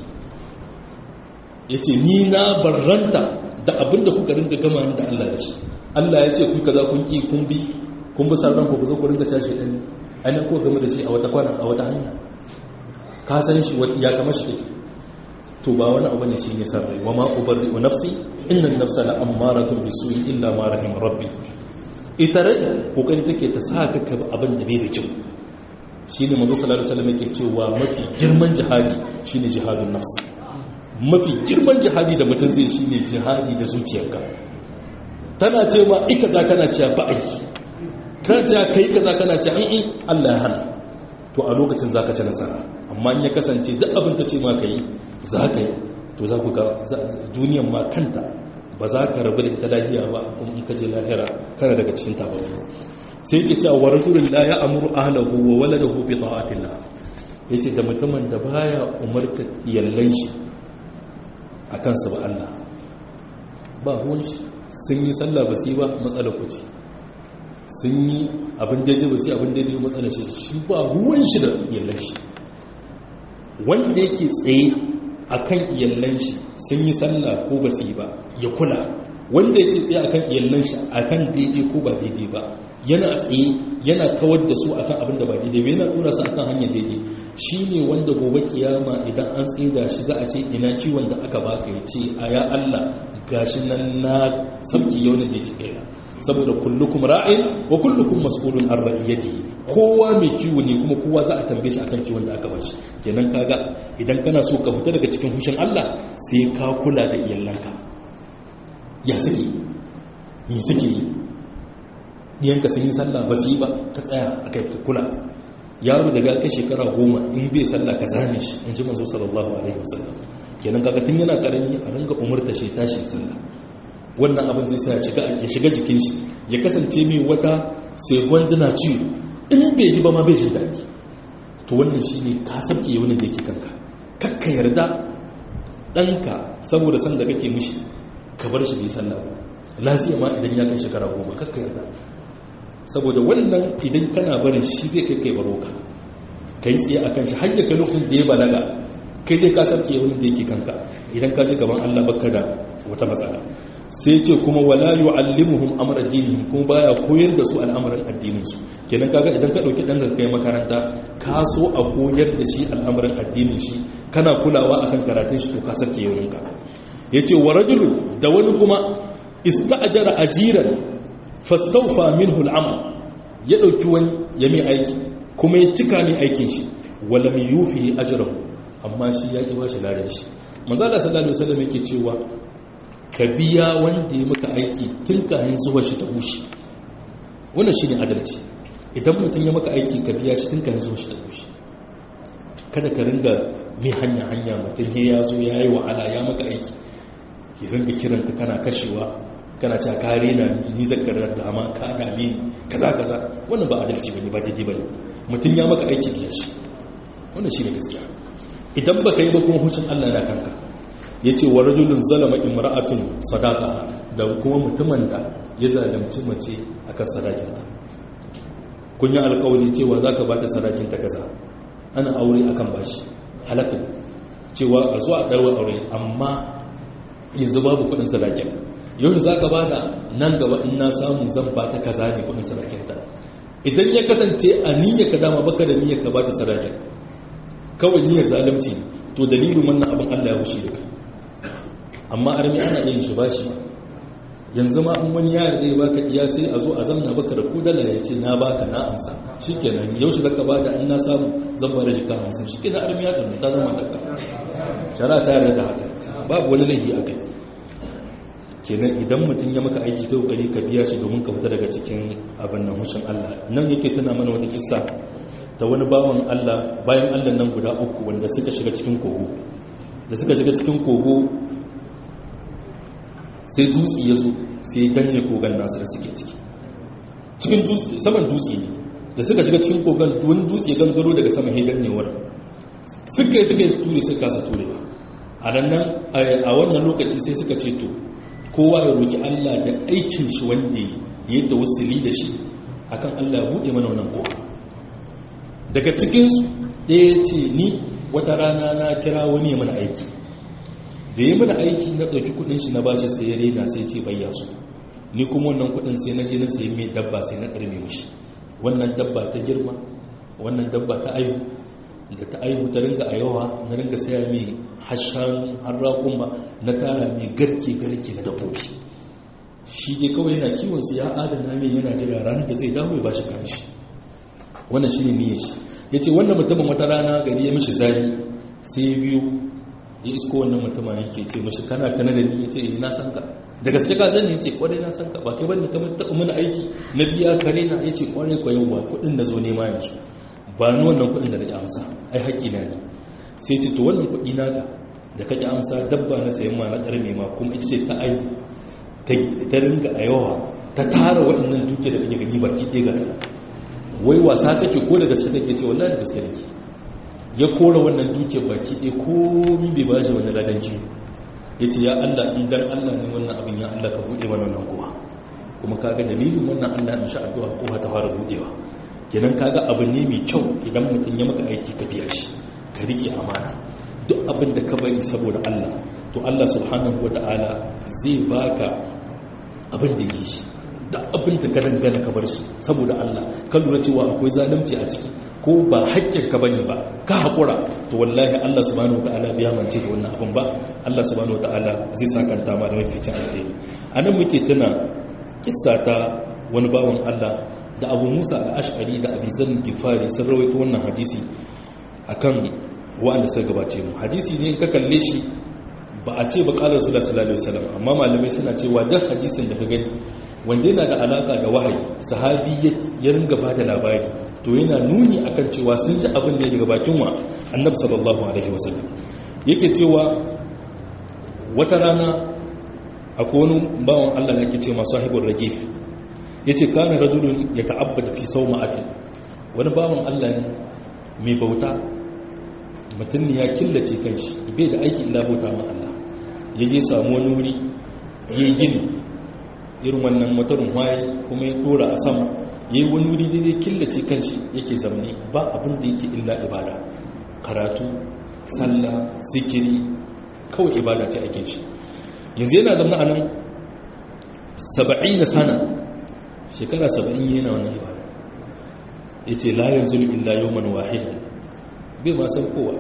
yace ni na barranta da abinda kuka ringa gama da Allah da shi Allah ya ce ku kaza kun ki kun bi kun bi sarran ku zo ku ringa tashi dan anan ko game da shi a wata kwana a wata hanya ka san shi ya kamar shi take to ba wani abu ne shi ne sarrai wa ma ubarri wa nafsi inna nafsa la ammaratun bisu'i illa ma rahim rabbi ita rai kokari take ta sa ka ka abin da bai da kyau shine manzo sallallahu alaihi wasallam yake cewa mafi girman jihadi shine jihadun nafs mafi girman jihadi da mutum zai shine jihadi da zuciyarka tana ce ma ika za kana cewa ba a yi kana cewa kai kaza kana cewa in Allah ya hana to a lokacin za ka ci nasara amma in ya kasance duk abin ta ce ma ka yi za ka yi to za ku ga duniyan ma kanta ba za ka rabu da ita lahiya ba kuma in ka je lahira kana daga cikin tabaru sai ke cewa wa rajulun la ya amuru ahlahu wa waladahu bi ta'atillah yace da mutumin da baya umarta iyallan shi akan su ba Allah ba ruwan shi sun yi sallah ba su yi ba matsalar ku ce sun yi abin daidai ba su yi abin daidai matsalar shi shi ba ruwan shi da iyallan shi wanda yake tsaye akan iyallan shi sun yi sallah ko ba su yi ba ya kula wanda yake tsaye akan iyallan shi akan daidai ko ba daidai ba yana tsaye yana kawar da su akan abin da ba daidai ba yana tura su akan hanyar daidai shine wanda gobe kiyama idan an tsida shi za a ce ina ciwon da aka baka ya ce a ya Allah gashi nan na sauki yau da yake kaina saboda kullukum ra'in wa kullukum mas'ulun an ra'iyatihi kowa mai kiwo ne kuma kowa za a tambaye shi akan kiwon da aka bashi kenan kaga idan kana so ka fita daga cikin hushin Allah sai ka kula da iyalanka ya suke me suke yi diyanka sun yi sallah ba su yi ba ka tsaya akai ka kula yaro daga kai shekara goma in bai sallah ka zane shi in ji manzo sallallahu alaihi wasallam kenan kaga tun yana karami a ringa umurta shi tashi sallah wannan abin zai sa ya shiga jikin shi ya kasance mai wata sai gwanduna ciwo in bai yi ba ma bai jin daɗi to wannan shi ne ka sabke wani da yake kanka kakka yarda ɗanka saboda san da kake mishi ka bar shi bai sallah ba lafiya ma idan ya kai shekara goma kakka yarda saboda wannan idan kana barin shi zai kai kai baro ka kai tsaye a kan shi har ya kai lokacin da ya balaga kai dai ka sabke wani da yake kanka idan ka je gaban Allah baka da wata matsala sai ce kuma wala yu'allimuhum amra dinihim kuma baya koyar da su al'amarin addinin su kenan kaga idan ka dauki dan kai makaranta ka so a koyar da shi al'amarin addinin shi kana kulawa akan karatun shi to ka sake yawon ka yace wa rajulu da wani kuma ista'jara ajiran fastawfa minhu al'amal ya dauki wani ya mai aiki kuma ya cika ne aikin shi wala mi yufi ajrahu amma shi ya ki bashi ladan shi manzo Allah sallallahu alaihi wasallam yake cewa ka biya wanda ya maka aiki tun kayan zuwa shi ta bushe wannan shi ne adalci idan mutum ya maka aiki ka biya shi tun kayan zuwa shi ta bushe kada ka ringa mai hanya-hanya mutum he ya zo ya yi wahala ya maka aiki ya ringa kiranka kana kashewa kana cewa ka rena ni zakarar da ama ka dame ni kaza kaza wannan ba adalci bane ba daidai bane mutum ya maka aiki biya shi wannan shi ne gaskiya idan baka yi ba kuma hucin Allah na kanka ya ce wa rajulun zalama imra'atun sadaka da kuma mutumin da ya zalimci mace akan sadakinta kun yi alkawari cewa za ka ba ta sadakinta kaza ana aure akan bashi halatta cewa a zuwa ɗarwa aure amma yanzu babu kudin sadakin yau za ka ba da nan gaba in na samu zan ba ta kaza ne kudin sadakinta idan ya kasance a niyyar ka dama baka da niyyar ka ba ta sadakin kawai niyyar zalimci to dalilin wannan abin allah ya wuce da ka amma armi ana yin shi ba shi yanzu ma in wani yare zai baka iya sai a zo a zamna baka da kudala ya ce na baka na amsa shikenan yau shi zaka bada in na samu zan bada shi ka hamsin shikenan armi ya kanu ta zama takka shara ta yarda da haka babu wani laifi a kai kenan idan mutum ya maka aiki ta kokari ka biya shi domin ka fita daga cikin abin nan hushin Allah nan yake tana mana wata kissa ta wani bawan Allah bayan Allah nan guda uku wanda suka shiga cikin kogo da suka shiga cikin kogo sai dutse ya zo sai danne kogon nasu da suke ciki cikin dutse saman dutse ne da suka shiga cikin kogon wani dutse gangaro daga sama ya dannewar suka yi suka yi ture suka kasa ture ba a nan a wannan lokaci sai suka ce to kowa ya roki Allah da aikin shi wanda ya yi da wasili da shi akan Allah ya buɗe mana wannan kowa daga cikinsu ɗaya ce ni wata rana na kira wani ya mana aiki da ya mana aiki na ɗauki kudin shi na bashi sai ya rena sai ce bayya su ni kuma wannan kudin sai na je na sayi mai dabba sai na ɗarme mashi wannan dabba ta girma wannan dabba ta aihu da ta aihu ta ringa a yawa na ringa saya mai hashan harrakun ba na tara mai garke garke na dabbobi shi dai kawai yana kiwon su ya adana mai yana jira ranar da zai dawo ya bashi kan shi wannan shi ne niyyar shi ya ce wannan mutumin wata rana gari ya mishi zari sai biyu ya isko wannan mutumin yake ce mashi kana tana da ni ya ce eh na san ka da gaske ka zan ya ce kwarai na san ka ba kai bane kamar taɓa mana aiki na biya kare na ya ce kwarai kwa yau ba kuɗin da zo nema yanzu ba ni wannan kuɗin da nake amsa ai haƙƙi na ne sai ce to wannan kuɗi naka da kake amsa dabba na sayan ma na ƙarme ma kuma ita ce ta ai ta ringa a yawa ta tara waɗannan duke da kake gani baki ɗaya ga kana wai wasa kake ko da gaske kake ce wallahi da gaske nake ya kora wannan duke baki ɗaya komi bai ba shi wani ladanci ya ce ya Allah in dan Allah ne wannan abin ya Allah ka buɗe mana wannan kowa kuma kaga dalilin wannan Allah in sha addu'a kowa ta fara buɗewa kenan kaga abu ne mai kyau idan mutum ya maka aiki ka biya shi ka rike amana duk abin da ka bari saboda Allah to Allah subhanahu wata'ala zai baka abin da yi shi duk abin da ka dangana ka bar shi saboda Allah ka lura cewa akwai zalunci a ciki ko ba haƙƙin ka bane ba ka haƙura to wallahi Allah subhanahu wata'ala bai mance da wannan abin ba Allah subhanahu wata'ala zai sakanta ma da maficin alheri anan muke tuna kissa ta wani bawan Allah da Abu Musa al-Ash'ari da Abi Zar Gifari sun rawaito wannan hadisi akan wa'anda suka gabace mu hadisi ne ka kalle shi ba a ce ba qala Rasulullah sallallahu alaihi wasallam amma malamai suna cewa duk hadisin da ka gani wanda yana da alaka da wahayi sahabi ya ringa ba da labari to yana nuni akan cewa sun ji abin da ya daga bakin wa annabi sallallahu alaihi wasallam yake cewa wata rana akwai wani bawan Allah da yake ce masu sahibul ragif yace kana rajulun yata'abbad fi sawma'atin wani bawan Allah ne mai bauta mutum ne ya killace kanshi bai da aiki ila bauta ma Allah yaje samu wani wuri yayi gini irin wannan motarin waye kuma ya dora a sama yayi wani wuri da zai killace kanshi yake zamne ba abin da yake illa ibada karatu sallah zikiri kawai ibada ce ake shi yanzu yana zama a nan saba'in na sana shekara saba'in yana wannan ibada ya ce layan zulu illa yawman wahidan bai ma saukowa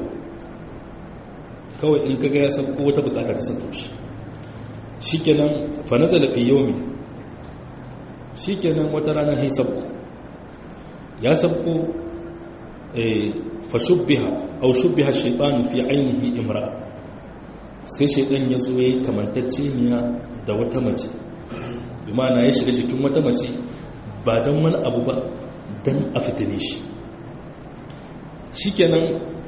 kawai in kaga ya sauko wata bukata ta sauko shi shi kenan fanaza da fi yomi shi kenan wata rana hai sauko ya sauko fashubbiha au shubbiha shaitanu fi ainihi imra sai shaidan ya zo ya yi kamantacceniya da wata mace bi na ya shiga jikin wata mace ba don wani abu ba don a fitine shi shikenan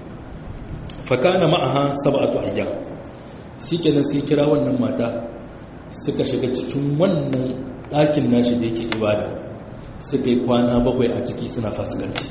fakana ma'aha sab'atu ayyam shikenan sai kira wannan mata suka shiga cikin wannan ɗakin nashi da yake ibada suka yi kwana bakwai a ciki suna fasikanci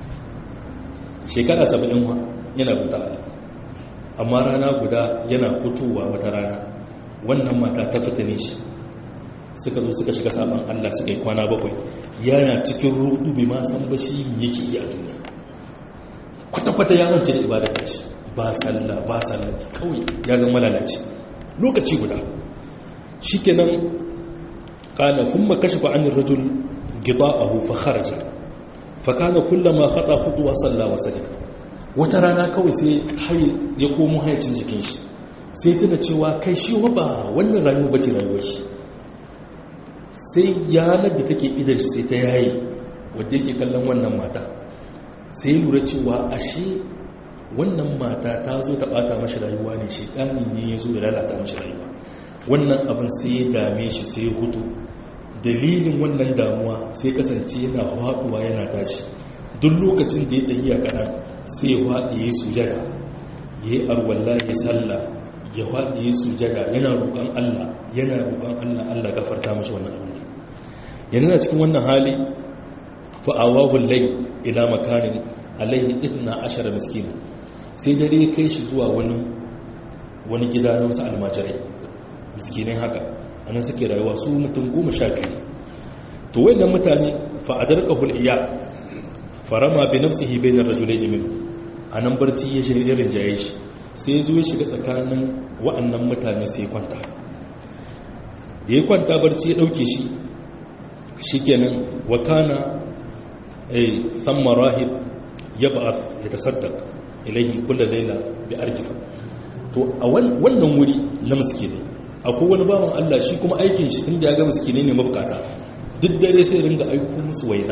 shekara saba'in yana guda amma rana guda yana fitowa wata rana wannan mata ta fitine shi suka zo suka shiga sabon Allah suka yi kwana bakwai yana cikin rudu bai ma san ba shi yake yi a duniya kwata-kwata ya mance da ibadar shi ba sallah ba sallah kawai ya zama lalace lokaci guda shikenan kana kuma kashafa anir rajul gida'ahu fa kharaja fa kana kullama khata khutwa salla wa sajada wata rana kawai sai haye ya komo hayacin jikin shi sai tana cewa kai shi ba wannan rayuwa bace rayuwar shi sai yanar da take idan sai ta yayi wadda yake kallon wannan mata sai lura cewa ashe wannan mata ta zo ta bata mashi rayuwa ne shekani ne ya zo ya lalata mashi rayuwa wannan abin sai ya dame shi sai ya hutu dalilin wannan damuwa sai kasance yana haɗuwa yana tashi duk lokacin da ya tafiya kaɗan sai ya haɗe ya sujada ya yi arwalla ya salla ya haɗe ya sujada yana roƙon allah yana roƙon allah allah gafarta mashi wannan abin da yana cikin wannan hali fa'awahun lai ila makarin alaihi itna ashara miskina sai dare kai shi zuwa wani wani gida na wasu almajirai miskinai haka anan suke rayuwa su mutum goma sha biyu to wayannan mutane fa'adar kahul iya farama bi nafsihi bainar rajulaini min anan barci ya shirya rinjaye shi sai ya zo ya shiga tsakanin wa'annan mutane sai ya kwanta da ya kwanta barci ya dauke shi shikenan wa kana ay thamma rahib yab'ath yatasaddaq ilayhim kull layla bi arjifa to a wannan wuri na miskinai akwai wani bawan Allah shi kuma aikin shi inda ya ga miskinai ne mabukata duk dare sai ringa aiko musu waina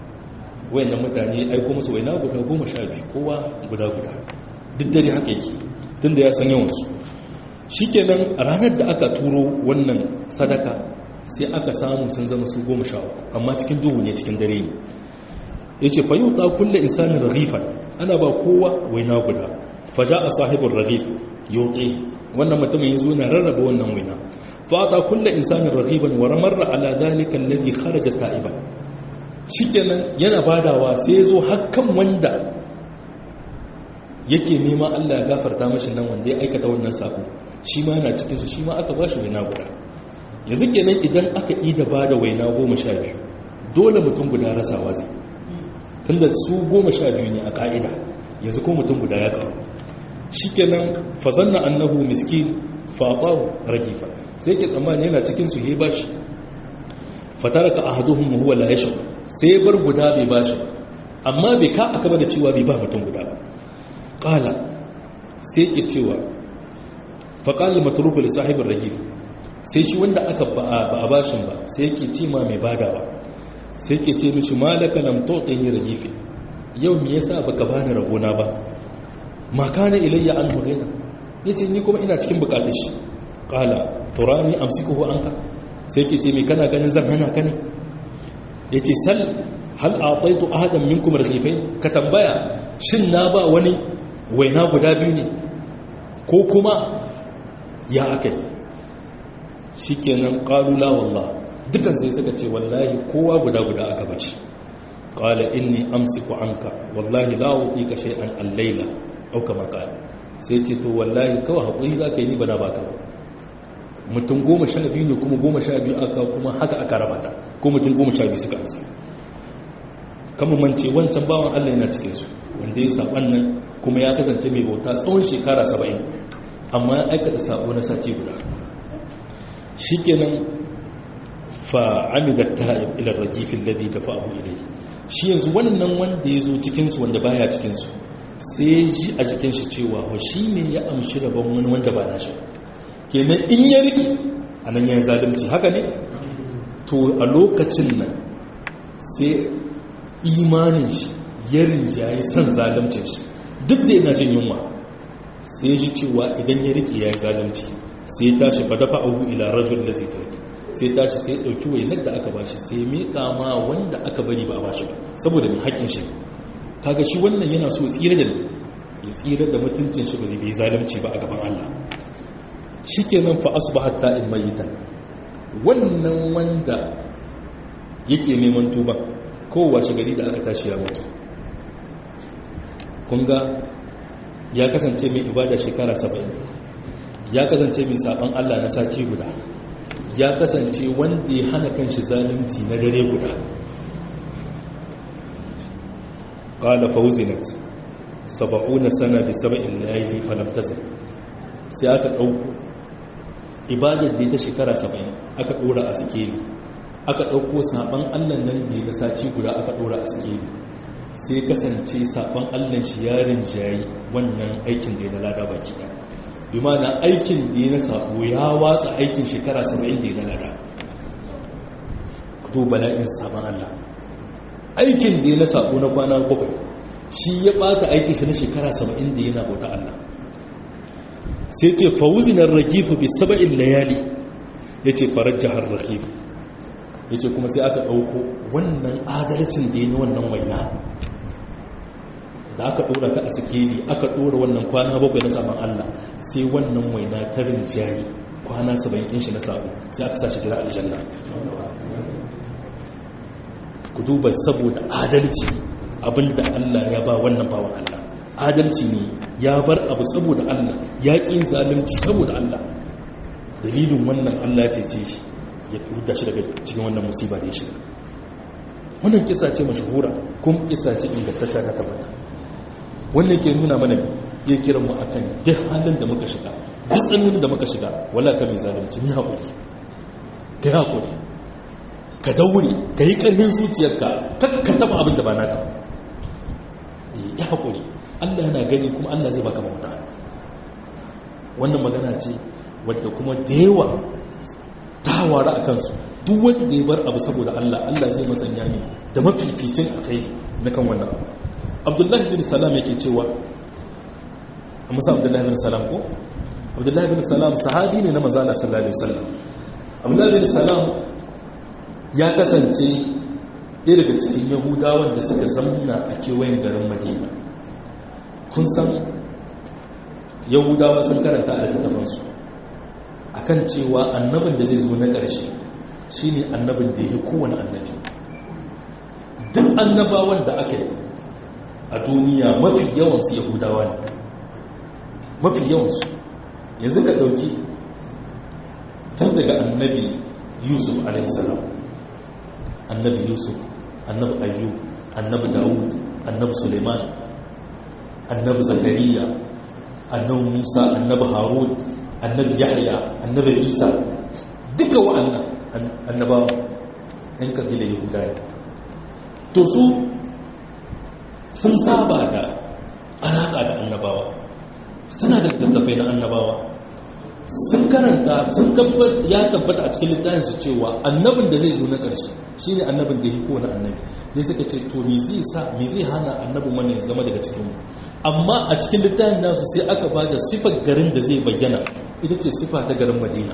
wayannan mutane aiko musu waina guda goma sha biyu kowa guda guda duk dare haka yake tunda ya san yawansu shikenan ranar da aka turo wannan sadaka sai aka samu sun zama su goma sha amma cikin duhu ne cikin dare ne ya ce fayu ta kulle insanin raghifan ana ba kowa waina guda faja a sahibin raghif yauƙe wannan mutumin yanzu na rarraba wannan waina fata kulle insanin raghifan wa ramarra ala dalikan ladhi kharaja ta'iban shikenan yana badawa sai ya zo hakkan wanda yake nema Allah ya gafarta mashi nan wanda ya aikata wannan sako shi ma yana cikinsu shi ma aka ba shi waina guda yanzu kenan idan aka yi da ba da waina goma sha biyu dole mutum guda rasawa zai tunda su goma sha biyu ne a ka'ida yanzu ko mutum guda ya kawo shi kenan fazanna annahu miskin fatahu rakifa sai ke tsammani yana cikin su ya bashi fataraka ahaduhum huwa la yashur sai bar guda bai bashi amma bai ka aka bada cewa bai ba mutum guda ba qala sai ke cewa fa qala matruku li sahibir rajif sai shi wanda aka ba a bashin ba sai yake ce ma mai badawa sai ke ce mishi malaka lam tu'tini rajifi yau me yasa baka bani rabona ba ma kana ilayya an hudina yace ni kuma ina cikin bukatar shi qala turani amsikuhu anka sai ke ce me kana ganin zan hana ka ne yace sal hal a'taitu ahadan minkum rajifain ka tambaya shin na ba wani waina guda biyu ne ko kuma ya akai shikenan qalu la wallah dukan sai suka ce wallahi kowa guda guda aka bashi qala inni amsiku anka wallahi la utika shay'an al-layla au kama qala sai ce to wallahi kawai hakuri zaka yi ni bana baka ba mutum goma sha biyu ne kuma goma sha biyu aka kuma haka aka rabata ko mutum goma sha biyu suka ansa kama mance wancan bawan Allah yana cikin su wanda ya saban nan kuma ya kasance mai bauta tsawon shekara saba'in amma ya aikata sabo na sati guda shikenan fa'amida ta'ib ila rajifin ladhi dafa'ahu ilayhi shi yanzu wannan wanda yazo cikin su wanda baya cikin su sai ji a jikin shi cewa wa ne ya amshi rabon wani wanda ba nashi kenan in ya riki anan yayin zalunci haka ne to a lokacin nan sai imanin shi ya rinjaye san zaluncin shi duk da yana jin yunwa sai ji cewa idan ya riki yayi zalunci sai tashi fa dafa'ahu ila rajul ladzi tarika sai tashi sai ɗauki wainar da aka bashi sai miƙa ma wanda aka bari ba a bashi ba saboda mai haƙƙin shi kaga shi wannan yana so tsira da ya tsira da mutuncin shi ba zai bai zalunci ba a gaban Allah shikenan fa asbahat ta'in mayitan wannan wanda yake neman tuba kowa shi gari da aka tashi ya mutu kun ga ya kasance mai ibada shekara 70 ya kasance mai saban Allah na sati guda ya kasance wanda ya hana kanshi zalunci na dare guda qala fawzinat sab'una sana bi sab'in layli falam tazal sai aka dauko ibadar da ta shekara 70 aka dora a sikeli aka dauko saban Allah nan da ya saci guda aka dora a sikeli sai kasance saban Allah shi yarin jayi wannan aikin da ya lada baki daya bi mana aikin da ya na sabo ya watsa aikin shekara 70 da ya nada kudu bala'in sabon Allah aikin da ya na sabo na kwana bakwai shi ya bata aikin shi na shekara 70 da yana bauta Allah sai ce fawuzinar rakifu bi saba'in layali ya ce farar jihar rakifu ya ce kuma sai aka ɗauko wannan adalcin da ya na wannan waina da aka dora ka a sikeli aka dora wannan kwana bakwai na saman Allah sai wannan waina ta rinjayi kwana saba'in shi na sabo sai aka sashi gida aljanna ku duba saboda adalci abinda Allah ya ba wannan bawan Allah adalci ne ya bar abu saboda Allah ya ƙi zalunci saboda Allah dalilin wannan Allah ya cece shi ya huda shi daga cikin wannan musiba da ya shiga wannan kisa ce mashahura kuma kisa ce ingantacce ta tabbata wannan ke nuna mana ya kira mu akan duk halin da muka shiga duk tsananin da muka shiga wala ka mai zalunci ni haƙuri ka haƙuri ka daure ka yi ƙarfin zuciyarka ka taɓa abin da ba naka ya haƙuri allah yana gani kuma allah zai baka mauta wannan magana ce wadda kuma da yawa ta wara a kansu duk wanda ya bar abu saboda allah allah zai masanya ne da mafificin a kai na kan wannan abu abdullahi bin salam yake cewa musa abdullahi bin salam ko abdullahi bin salam sahabi ne na manzala sallallahu alaihi wasallam abdullahi bin salam ya kasance ɗaya daga cikin yahudawan da suka zamna a kewayen garin madina kun san yahudawa sun karanta a littattafansu a kan cewa annabin da zai zo na ƙarshe shi ne annabin da ya yi kowane annabi duk annabawan da aka yi a duniya mafi yawansu yahudawa ne mafi yawansu yanzu ka ɗauki tun daga annabi yusuf alaihissalam annabi yusuf annabi ayyub annabi dawud annabi suleiman annabi zakariya annabi musa annabi harun annabi yahya annabi isa duka wa'annan annabawa yan kabila yahuda ne to su sun saba da alaƙa da annabawa suna da tattafai na annabawa sun karanta sun ya tabbata a cikin littafin su cewa annabin da zai zo na ƙarshe shine annabin da ya kowane annabi ne suka ce to me zai sa me zai hana annabin wannan ya zama daga cikin mu amma a cikin littafin nasu sai aka ba da sifar garin da zai bayyana ita ce sifa ta garin madina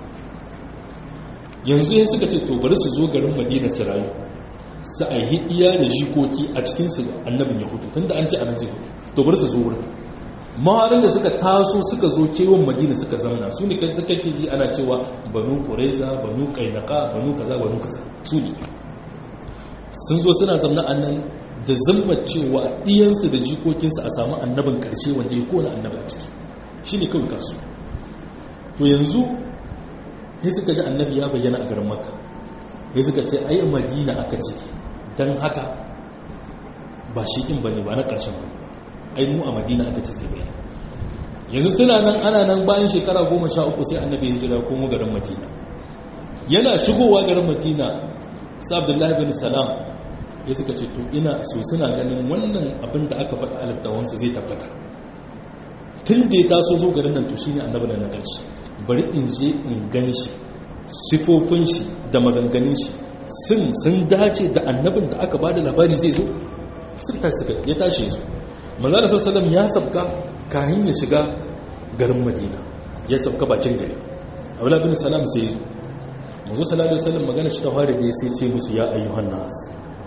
yanzu ya suka ce to bari su zo garin madina su rayu su a yi iya da jikoki a cikinsu annabin ya hutu tunda an ce a nan zai hutu to bari su zo wurin mawarin da suka taso suka zo kewan madina suka zamna su ne kake ji ana cewa banu kureza banu kainaka banu kaza banu kaza su ne sun zo suna zamna a nan da zama cewa iyansu da jikokinsu a samu annabin karshe wanda ya kona annabi a ciki shi ne kawai kasu to yanzu ya suka ji annabi ya bayyana a garin maka ya suka ce ai madina aka ce don haka ba shi in ba ne ba na ƙarshen ba ai mu a madina aka ce zai bayyana yanzu suna nan ana nan bayan shekara goma sha uku sai annabi ya jira komo garin madina yana shigowa garin madina sa abdullahi bin salam ya suka ce to ina so suna ganin wannan abin da aka faɗa alittawansu zai tabbata tun da ya taso zo garin nan to shine annabi na ƙarshe bari in je in gan shi sifofin shi da maganganun shi sun sun dace da annabin da aka bada labari zai zo suka tashi suka ya tashi su manzana sallallahu ya sabka kahin ya shiga garin madina ya sabka bakin gari abdullahi bin salam sai ya zo manzo sallallahu alaihi wasallam magana shi ta fara da sai ce musu ya ayyuhan nas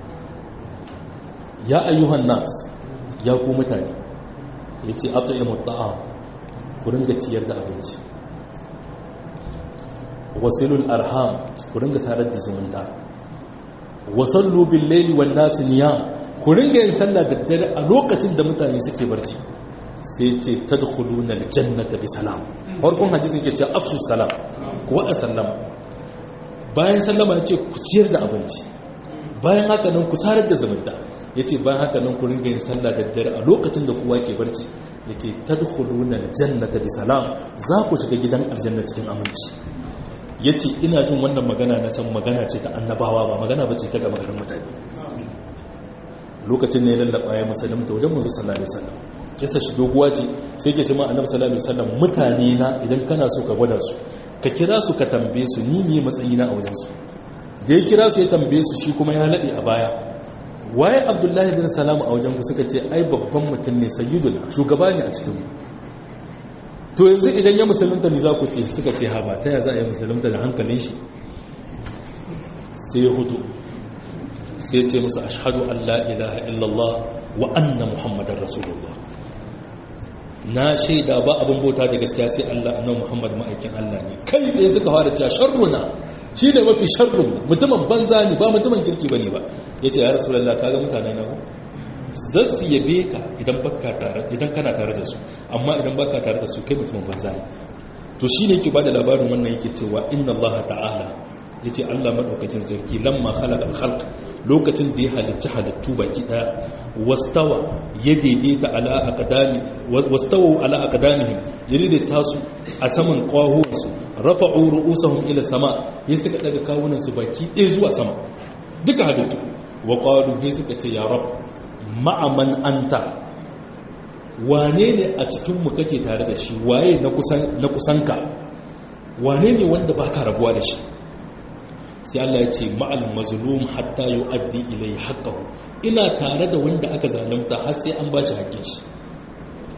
ya ayyuhan nas ya ku mutane yace at'imu ta'am ku ringa ciyar da abinci wasilul arham ku ringa sarar da zumunta wasallu bil laili wan nas niyam ku ringa yin sallah da dare a lokacin da mutane suke barci sai ce tadkhuluna al jannata bi salam farkon hadisin yake ce afshu salam ku wada sallama bayan sallama yace ku ciyar da abinci bayan haka nan ku sarar da zumunta yace bayan haka nan ku ringa yin sallah da dare a lokacin da kowa ke barci yace tadkhuluna al jannata bi salam za ku shiga gidan aljanna cikin aminci ya ce ina jin wannan magana na san magana ce ta annabawa ba magana ba ce ta gaba garin mutane lokacin ne lallaba ya musulunta wajen mazu sallallahu alaihi wasallam kisa shi doguwa ce sai ke ce ma annabi sallallahu alaihi wasallam mutane na idan kana so ka gwada su ka kira su ka tambaye su ni ne matsayi na a wajen su da ya kira su ya tambaye su shi kuma ya lade a baya waye abdullahi bin salam a wajen ku suka ce ai babban mutum ne sayyidul shugaba ne a cikin mu to yanzu idan ya musulunta ne za ku ce suka ce ha ba ta ya za a yi musulunta da hankalin shi sai ya hutu sai ce musu ashadu an la ilaha illallah wa anna muhammadar rasulullah na shaida ba abin bauta da gaskiya sai Allah annan muhammad ma'aikin Allah ne kai tsaye suka fara cewa sharruna shi ne mafi sharrun mutumin banza ne ba mutumin kirki ba ne ba ya ce ya rasulallah ka ga mutane na za su yabe ka idan baka tare idan kana tare da su amma idan baka tare da su kai mutumin banza ne to shine yake bada labarin wannan yake cewa inna Allah ta'ala yace Allah madaukakin sarki lamma khalaqa al-khalq lokacin da ya halicci halittu baki daya wastawa ya daidaita ala aqdami wastawa ala aqdamihim ya daidaita su a saman kwahuwansu rafa'u ru'usahum ila sama ya suka daga kawunan su baki ɗaya zuwa sama duka halittu wa qalu ya suka ce ya rabb ma'aman anta wane ne a cikinmu kake tare da shi waye na kusanka wane ne wanda ba ka rabuwa da shi sai Allah ya ce ma'al mazlum hatta yu'addi ilai haqqahu ina tare da wanda aka zalunta har sai an bashi haƙƙin shi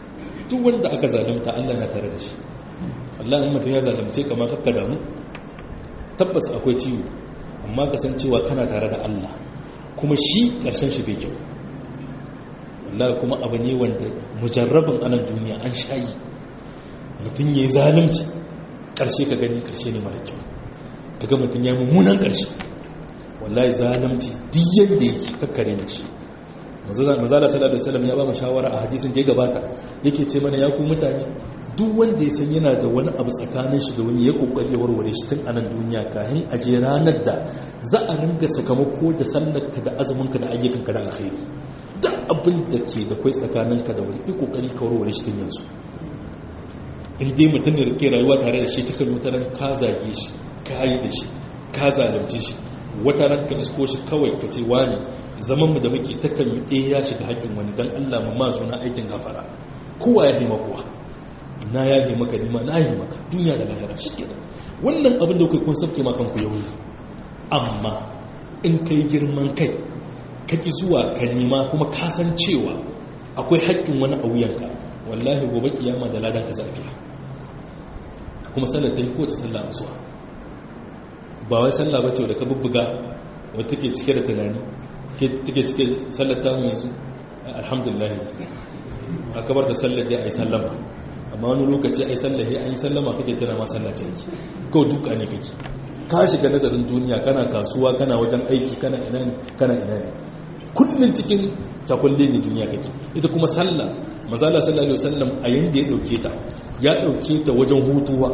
duk wanda aka zalunta Allah na tare da shi Allah in mutum ya zalunce kama kakka damu tabbas akwai ciwo amma kasancewa kana tare da Allah kuma shi karshen shi bai kyau wallahi kuma abu ne wanda mujarrabin anan duniya an shayi mutum ya yi zalunci karshe ka gani karshe ne mara kyau kaga mutum ya yi mummunan karshe wallahi zalunci duk yadda yake kakkare na shi mazala sallallahu alaihi wasallam ya ba mu shawara a hadisin da ya gabata yake ce mana ya ku mutane duk wanda ya san yana da wani abu tsakanin shi da wani ya kokari ya warware shi tun anan duniya kafin a je ranar da za a ringa sakamako da sallarka da azuminka da ayyukanka da alkhairi duk abin da ke da kai tsakaninka da wani yi kokari ka warware shi tun yanzu in dai mutum ne rike rayuwa tare da shi ta kan wata ka zage shi ka yi da shi ka zalunce shi wata ran ka isko shi kawai ka ce wani zaman mu da muke ta kan yi ɗaya ya shiga haƙƙin wani dan Allah mu ma na aikin gafara kowa ya nema kowa na yahe maka nima na yahe maka duniya da lahira shi kenan wannan abin da kai kun sabke ma kanku yau amma in kai girman kai ka ki zuwa ka nema kuma ka san cewa akwai haƙƙin wani a wuyanka wallahi gobe kiyama da ladan ka zafiya kuma sallar ta yi kowace sallah musuwa ba wai sallah ba ce da ka bubbuga wadda take cike da tunani take cike sallar ta yanzu alhamdulillah a kabar da sallar dai a yi sallama amma wani lokaci ai sallahi an yi sallama kake tana ma sallace yake kawai duka ne kake ka shiga nazarin duniya kana kasuwa kana wajen aiki kana ina ne kana ina ne kullun cikin cakulle ne duniya kake ita kuma sallah mazala sallallahu alaihi wasallam a yanda ya dauke ta ya dauke ta wajen hutuwa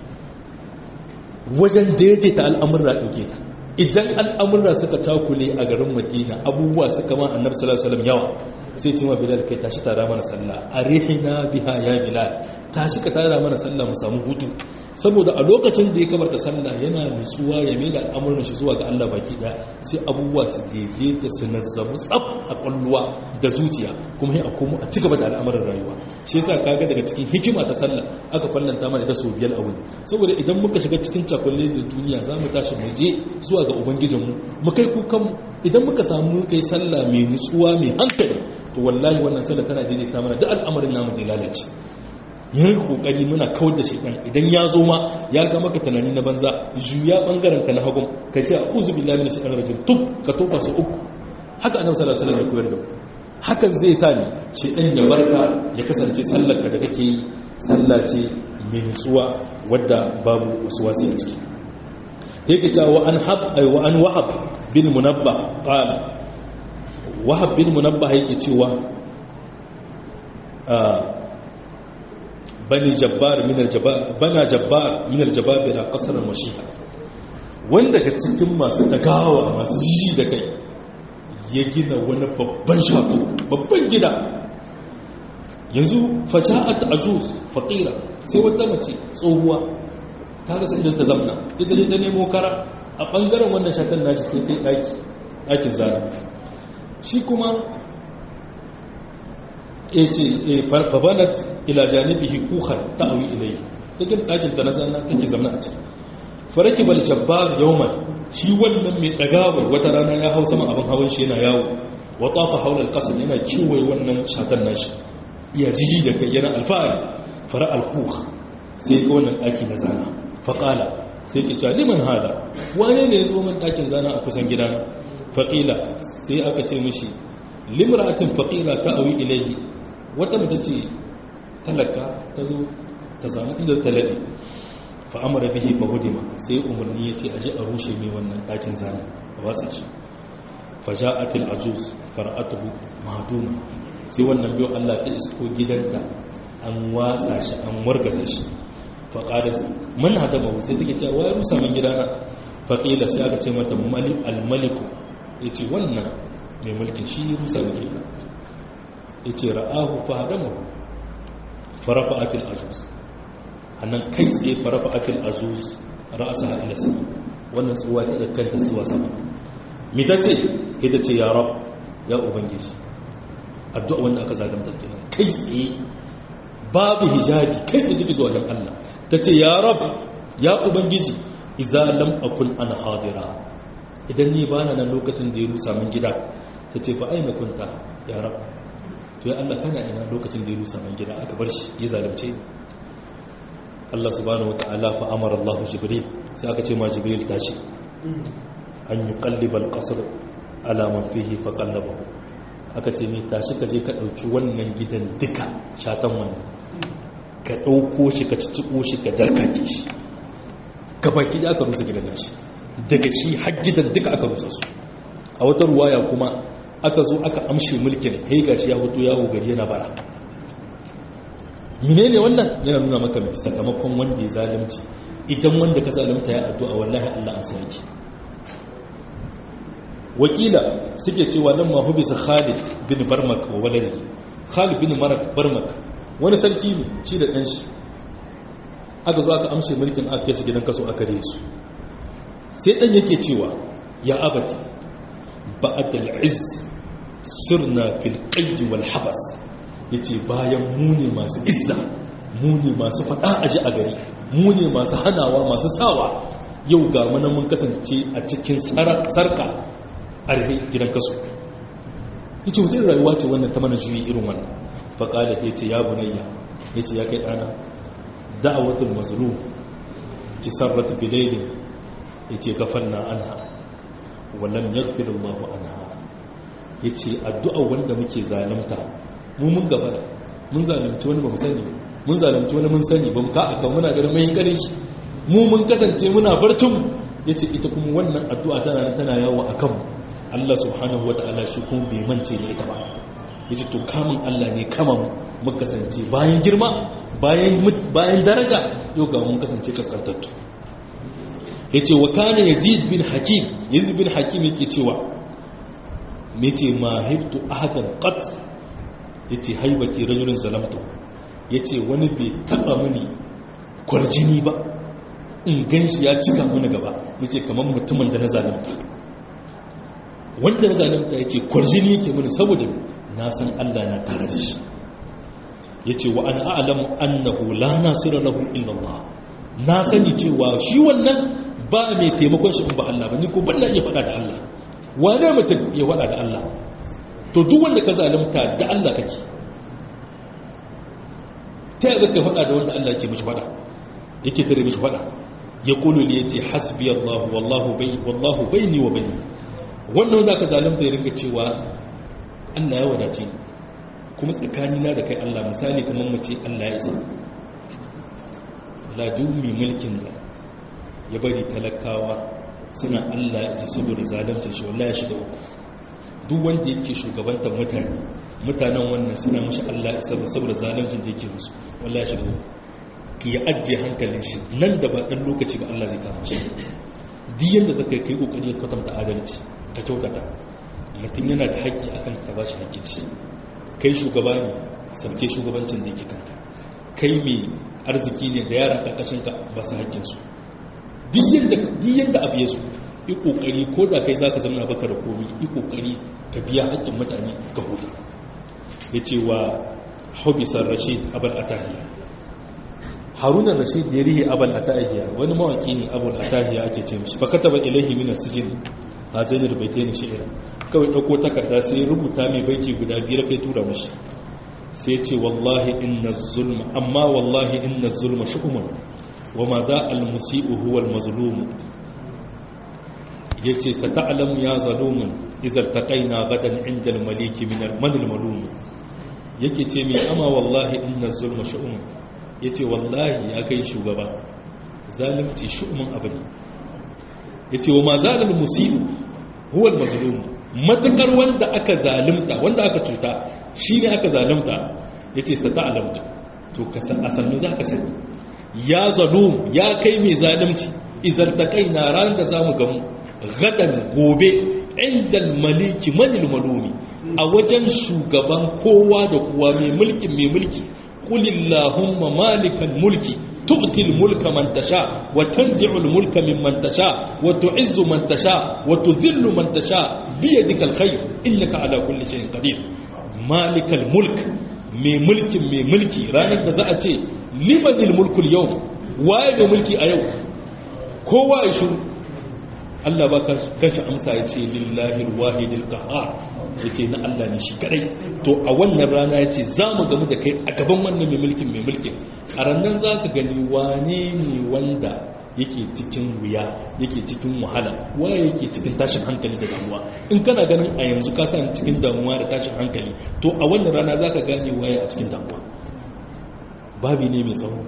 wajen daidaita al'amurra dauke ta idan al'amurra suka cakule a garin madina abubuwa suka ma annabi sallallahu alaihi wasallam yawa sai ce ma bilal kai tashi tara mana sallah arihina biha ya bilal tashi ka tara mana sallah mu samu hutu saboda a lokacin da ya kabarta sallah yana nutsuwa ya mai da al'amuran shi zuwa ga Allah baki da sai abubuwa su daidaita su nazzabu tsaf a kwalluwa da zuciya kuma sai a komo a ci gaba da al'amuran rayuwa shi yasa kaga daga cikin hikima ta sallah aka fallanta mana da sau biyar a wuni saboda idan muka shiga cikin cakulle da duniya za mu tashi mu je zuwa ga ubangijinmu mu kai kukan idan muka samu kai sallah mai nutsuwa mai hankali to wallahi wannan sallah tana daidaita mana duk al'amarin namu da lalace yin kokari muna kawar da shekan idan ya zo ma ya ga maka tunani na banza juya bangaren ka na hagun ka ce a'udhu billahi minash shaitanir rajim tub ka toba su uku haka annabi sallallahu alaihi wasallam ya koyar da hakan zai sa ni shedan ya barka ya kasance sallar ka da kake yi sallah ce mai nutsuwa wadda babu wasu wasi a ciki yake ta wa an hab ay wa an wahab bin munabbah qala wahab bin munabbah yake cewa bani jabbar min aljabbar bana jabbar min aljabbar da qasran washiha wanda ga cikin masu dagawa masu ji da kai ya gina wani babban shato babban gida yanzu faja'at ajuz faqira sai wata mace tsohuwa ta rasa idan ta zamna ita ne ta nemo kara a bangaren wannan shatan nashi sai kai daki dakin zana shi kuma ya ce fabanat ila janibihi kuhan ta'awi ilai cikin ɗakin ta na zana take zama a ciki faraki bal jabbar yawman shi wannan mai ɗagawar wata rana ya hau sama abin hawan shi yana yawo wa tafa haula alqasr yana kiwaye wannan shatan nashi iya jiji da kai yana alfahari fara alkuh sai ga wannan ɗaki na zana faƙala sai ki ta liman hada wane ne ya zo min ɗakin zana a kusan gidana faƙila sai aka ce mishi limra'atin faqira ta'awi ilayhi wata mace ce talaka ta zo ta samu inda ta laɗe fa'amara bihi fa hudima sai umarni ya ce a ji a rushe mai wannan ɗakin zana a watsa shi faja'atil ajuz fara'atuhu mahduma sai wannan biyo Allah ta isko gidanta an watsa shi an wargaza shi fa qala man hadama sai take cewa wai rusa min gidana fa qila sai aka ce mata malik al maliku yace wannan mai mulkin shi rusa ne kenan ya ce ra'ahu fahadamahu farafa'atil ajuz annan kai tsaye farafa'atil ajuz ra'asa ila sama wannan tsuwa ta kanta zuwa sama mi ta ce ita ce ya rab ya ubangiji addu'a wanda aka zagamta kenan kai tsaye babu hijabi kai tsaye take zuwa wajen Allah ta ce ya rab ya ubangiji idza lam akun ana hadira idan ni bana nan lokacin da ya rusa min gida ta ce fa aina kunta ya rab to ya Allah kana ina lokacin da ya rusa man gida aka bar shi ya zalunce Allah subhanahu wata'ala fa amara Allah Jibril sai aka ce ma Jibril tashi an yi kallibal kasar alaman fihi fa kallabahu aka ce mai tashi ka je ka ɗauki wannan gidan duka shatan wannan ka ɗauko shi ka cicciko shi ka darkake shi ka baki da aka rusa gidan nashi daga shi har gidan duka aka rusa su a wata ruwaya kuma aka zo aka amshe mulkin haiga shi ya hoto yawo gari yana bara menene wannan yana nuna maka mai sakamakon wanda ya zalunci idan wanda ka zalunta ya addu'a wallahi Allah amsa yake wakila suke cewa nan ma hubisa Khalid bin Barmak wa waladihi Khalid bin Barmak wani sarki ne shi da ɗan shi aka zo aka amshe mulkin aka kai su gidan kaso aka reye su sai ɗan yake cewa ya abati ba'ad al-izz sirna fil qayd wal habas yace bayan mu ne masu izza mu ne masu fada aji a gari mu ne masu hanawa masu sawa yau ga mana mun kasance a cikin sarka a gidan kaso yace wata rayuwa ce wannan ta mana juyi irin wannan faƙala ya ce ya bunayya ya ce ya kai ɗana da'awatul mazlum ci sarrata bilailin ya ce gafanna anha wallan yaghfir Allahu anha ya ce addu'a wanda muke zalunta mu mun gaba mun zalunci wani ba mu sani mun zalunci wani mun sani ba mu ka aka muna ganin mai kare shi mu mun kasance muna barcin ya ce ita kuma wannan addu'a tana nan tana yawo a kanmu Allah subhanahu wa ta'ala shi kuma bai mance da ita ba ya ce to kamun Allah ne kama mu kasance bayan girma bayan daraja yau ga mun kasance kaskantattu ya ce wa kane yazid bin hakim yazid bin hakim yake cewa me ce ma haiftu ahadan qat ya ce haibati rajulun zalamtu ya ce wani bai taba mini kwarjini ba in gan shi ya cika mini gaba ya ce kamar mutumin da na zalimta wanda na zalimta ya ce kwarjini yake mini saboda na san Allah na tare da shi ya ce wa ana a'alamu annahu la nasira lahu illa Allah na sani cewa shi wannan ba mai taimakon shi in ba Allah ba ni ko ban iya faɗa da Allah wane mutum ya faɗa da Allah to duk wanda ka zalunta da Allah kake ta yi ka faɗa da wanda Allah ke mishi faɗa yake tare mishi faɗa ya kulu ne ya ce hasbi Allah wallahu bai wallahu baini wa baini wannan wanda ka zalunta ya ringa cewa Allah ya wadace kuma tsakanina da kai Allah misali kamar mu ce Allah ya isa la dumi mulkin da ya bari talakawa suna Allah ya isa saboda zalunta shi wallahi shiga uku duk wanda yake shugabantar mutane mutanen wannan suna mashi Allah ya isa saboda zaluncin da yake musu wallahi shiga uku ki ya ajiye hankalin shi nan da ba dan lokaci ba Allah zai kama shi duk yanda zaka kai kokari ka kwatanta adalci ka kyautata mutum yana da haƙƙi akan ka ba shi haƙƙin shi kai shugaba ne sauke shugabancin da yake kanka kai mai arziki ne da yara ƙarƙashin ka ba su haƙƙinsu duk yadda abu ya zo yi ƙoƙari ko da kai za ka zama baka da komi yi ƙoƙari ka biya haƙƙin mutane ka huta ya ce wa hobisar rashid abal atahiya harunan rashid ya rihe abal atahiya wani mawaƙi ne abal atahiya ake ce mishi fakata ba ilahi mina sijin a zainar bai ta yi shi'ira kawai ɗauko takarda sai rubuta mai baiki guda biyar kai tura mashi sai ce wallahi inna zulma amma wallahi inna zulma shu'umun wa ma za al-musi'u huwa al-mazlum yace sata'lamu ya zalumun idza taqaina gadan 'inda al-maliki min al-man al-malum yake ce mai amma wallahi inna zulma shu'umun yace wallahi ya kai shugaba zalunci shu'umun abu ne yace wa ma za al-musi'u huwa al-mazlum matakar wanda aka zalunta wanda aka cuta shi ne aka zalunta ya ce sata alamta to a sannu za ka sani ya zalum ya kai mai zalunci izarta kai na ran da za mu gamu gadan gobe inda maliki manil malumi a wajen shugaban kowa da kowa mai mulkin mai mulki kulillahumma malikan mulki تؤتي الملك من تشاء وتنزع الملك ممن تشاء وتعز من تشاء وتذل من تشاء بيدك الخير إنك على كل شيء قدير مالك الملك مي ملك مي ملكي رانا تزأتي لمن الملك اليوم واي مي ملكي أيو كوا يشو Allah ba kanshi amsa ya ce lillahi wahidil qahhar ya ce na Allah ne shi kadai to a wannan rana ya ce za mu gamu da kai a gaban wannan mai mulkin mai mulkin a rannan za ka gani wane ne wanda yake cikin wuya yake cikin wahala waye yake cikin tashin hankali da damuwa in kana ganin a yanzu ka sani cikin damuwa da tashin hankali to a wannan rana za ka gane waye a cikin damuwa babi ne mai tsawo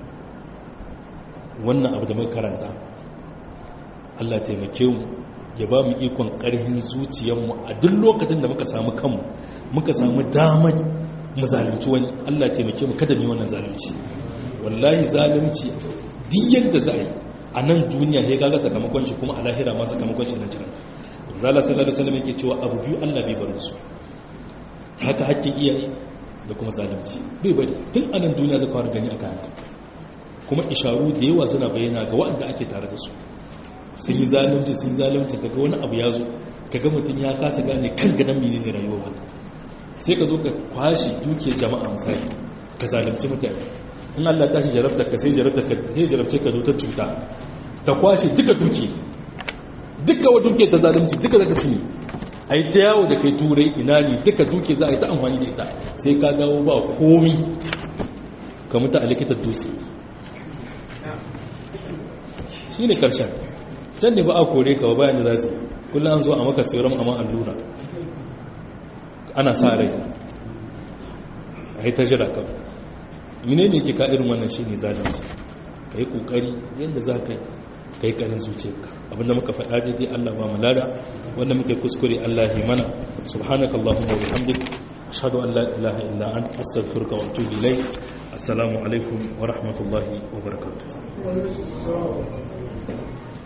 wannan abu da muka karanta Allah taimake mu ya ba mu ikon ƙarhin zuciyarmu a duk lokacin da muka samu kanmu muka samu damar mu zalunci wani Allah taimake mu kada mu wannan zalunci wallahi zalunci duk yadda za a yi a nan duniya ya gaga sakamakon shi kuma a lahira ma sakamakon shi na jiran zala sallallahu alaihi wasallam yake cewa abu biyu Allah bai bar su haka hakkin iyaye da kuma zalunci bai bari tun a nan duniya zaka fara gani aka haka kuma isharu da yawa suna bayyana ga waɗanda ake tare da su sun yi zalunci sun yi zalunci kaga wani abu ya zo kaga mutum ya kasa gane kan gadon mene ne rayuwa wani sai ka zo ka kwashe dukiyar jama'a misali ka zalunci mutane in Allah tashi jarabta ka sai jarabta ka sai jarabce ka zo ta cuta ta kwashe duka duki duka wa duke ta zalunci duka da kaci a yi ta yawo da kai turai ina ne duka duke za a yi ta amfani da ita sai ka dawo ba komi ka mutu a likitar dutse shi ne karshen can ne ba a kore ka ba bayan da za su kullum an zo a maka sauran amma allura ana sa rai a yi ta jira kawai mine ne ke ka irin wannan shi ne zalunci ka yi ƙoƙari yadda za ka yi ƙarin zuciyarka abinda muka faɗa daidai Allah ba mu lada wanda muka yi kuskure Allah yi mana subhanaka Allahumma wa bihamdik ashhadu an la ilaha illa anta astaghfiruka wa atubu ilayk assalamu alaikum wa rahmatullahi wa barakatuh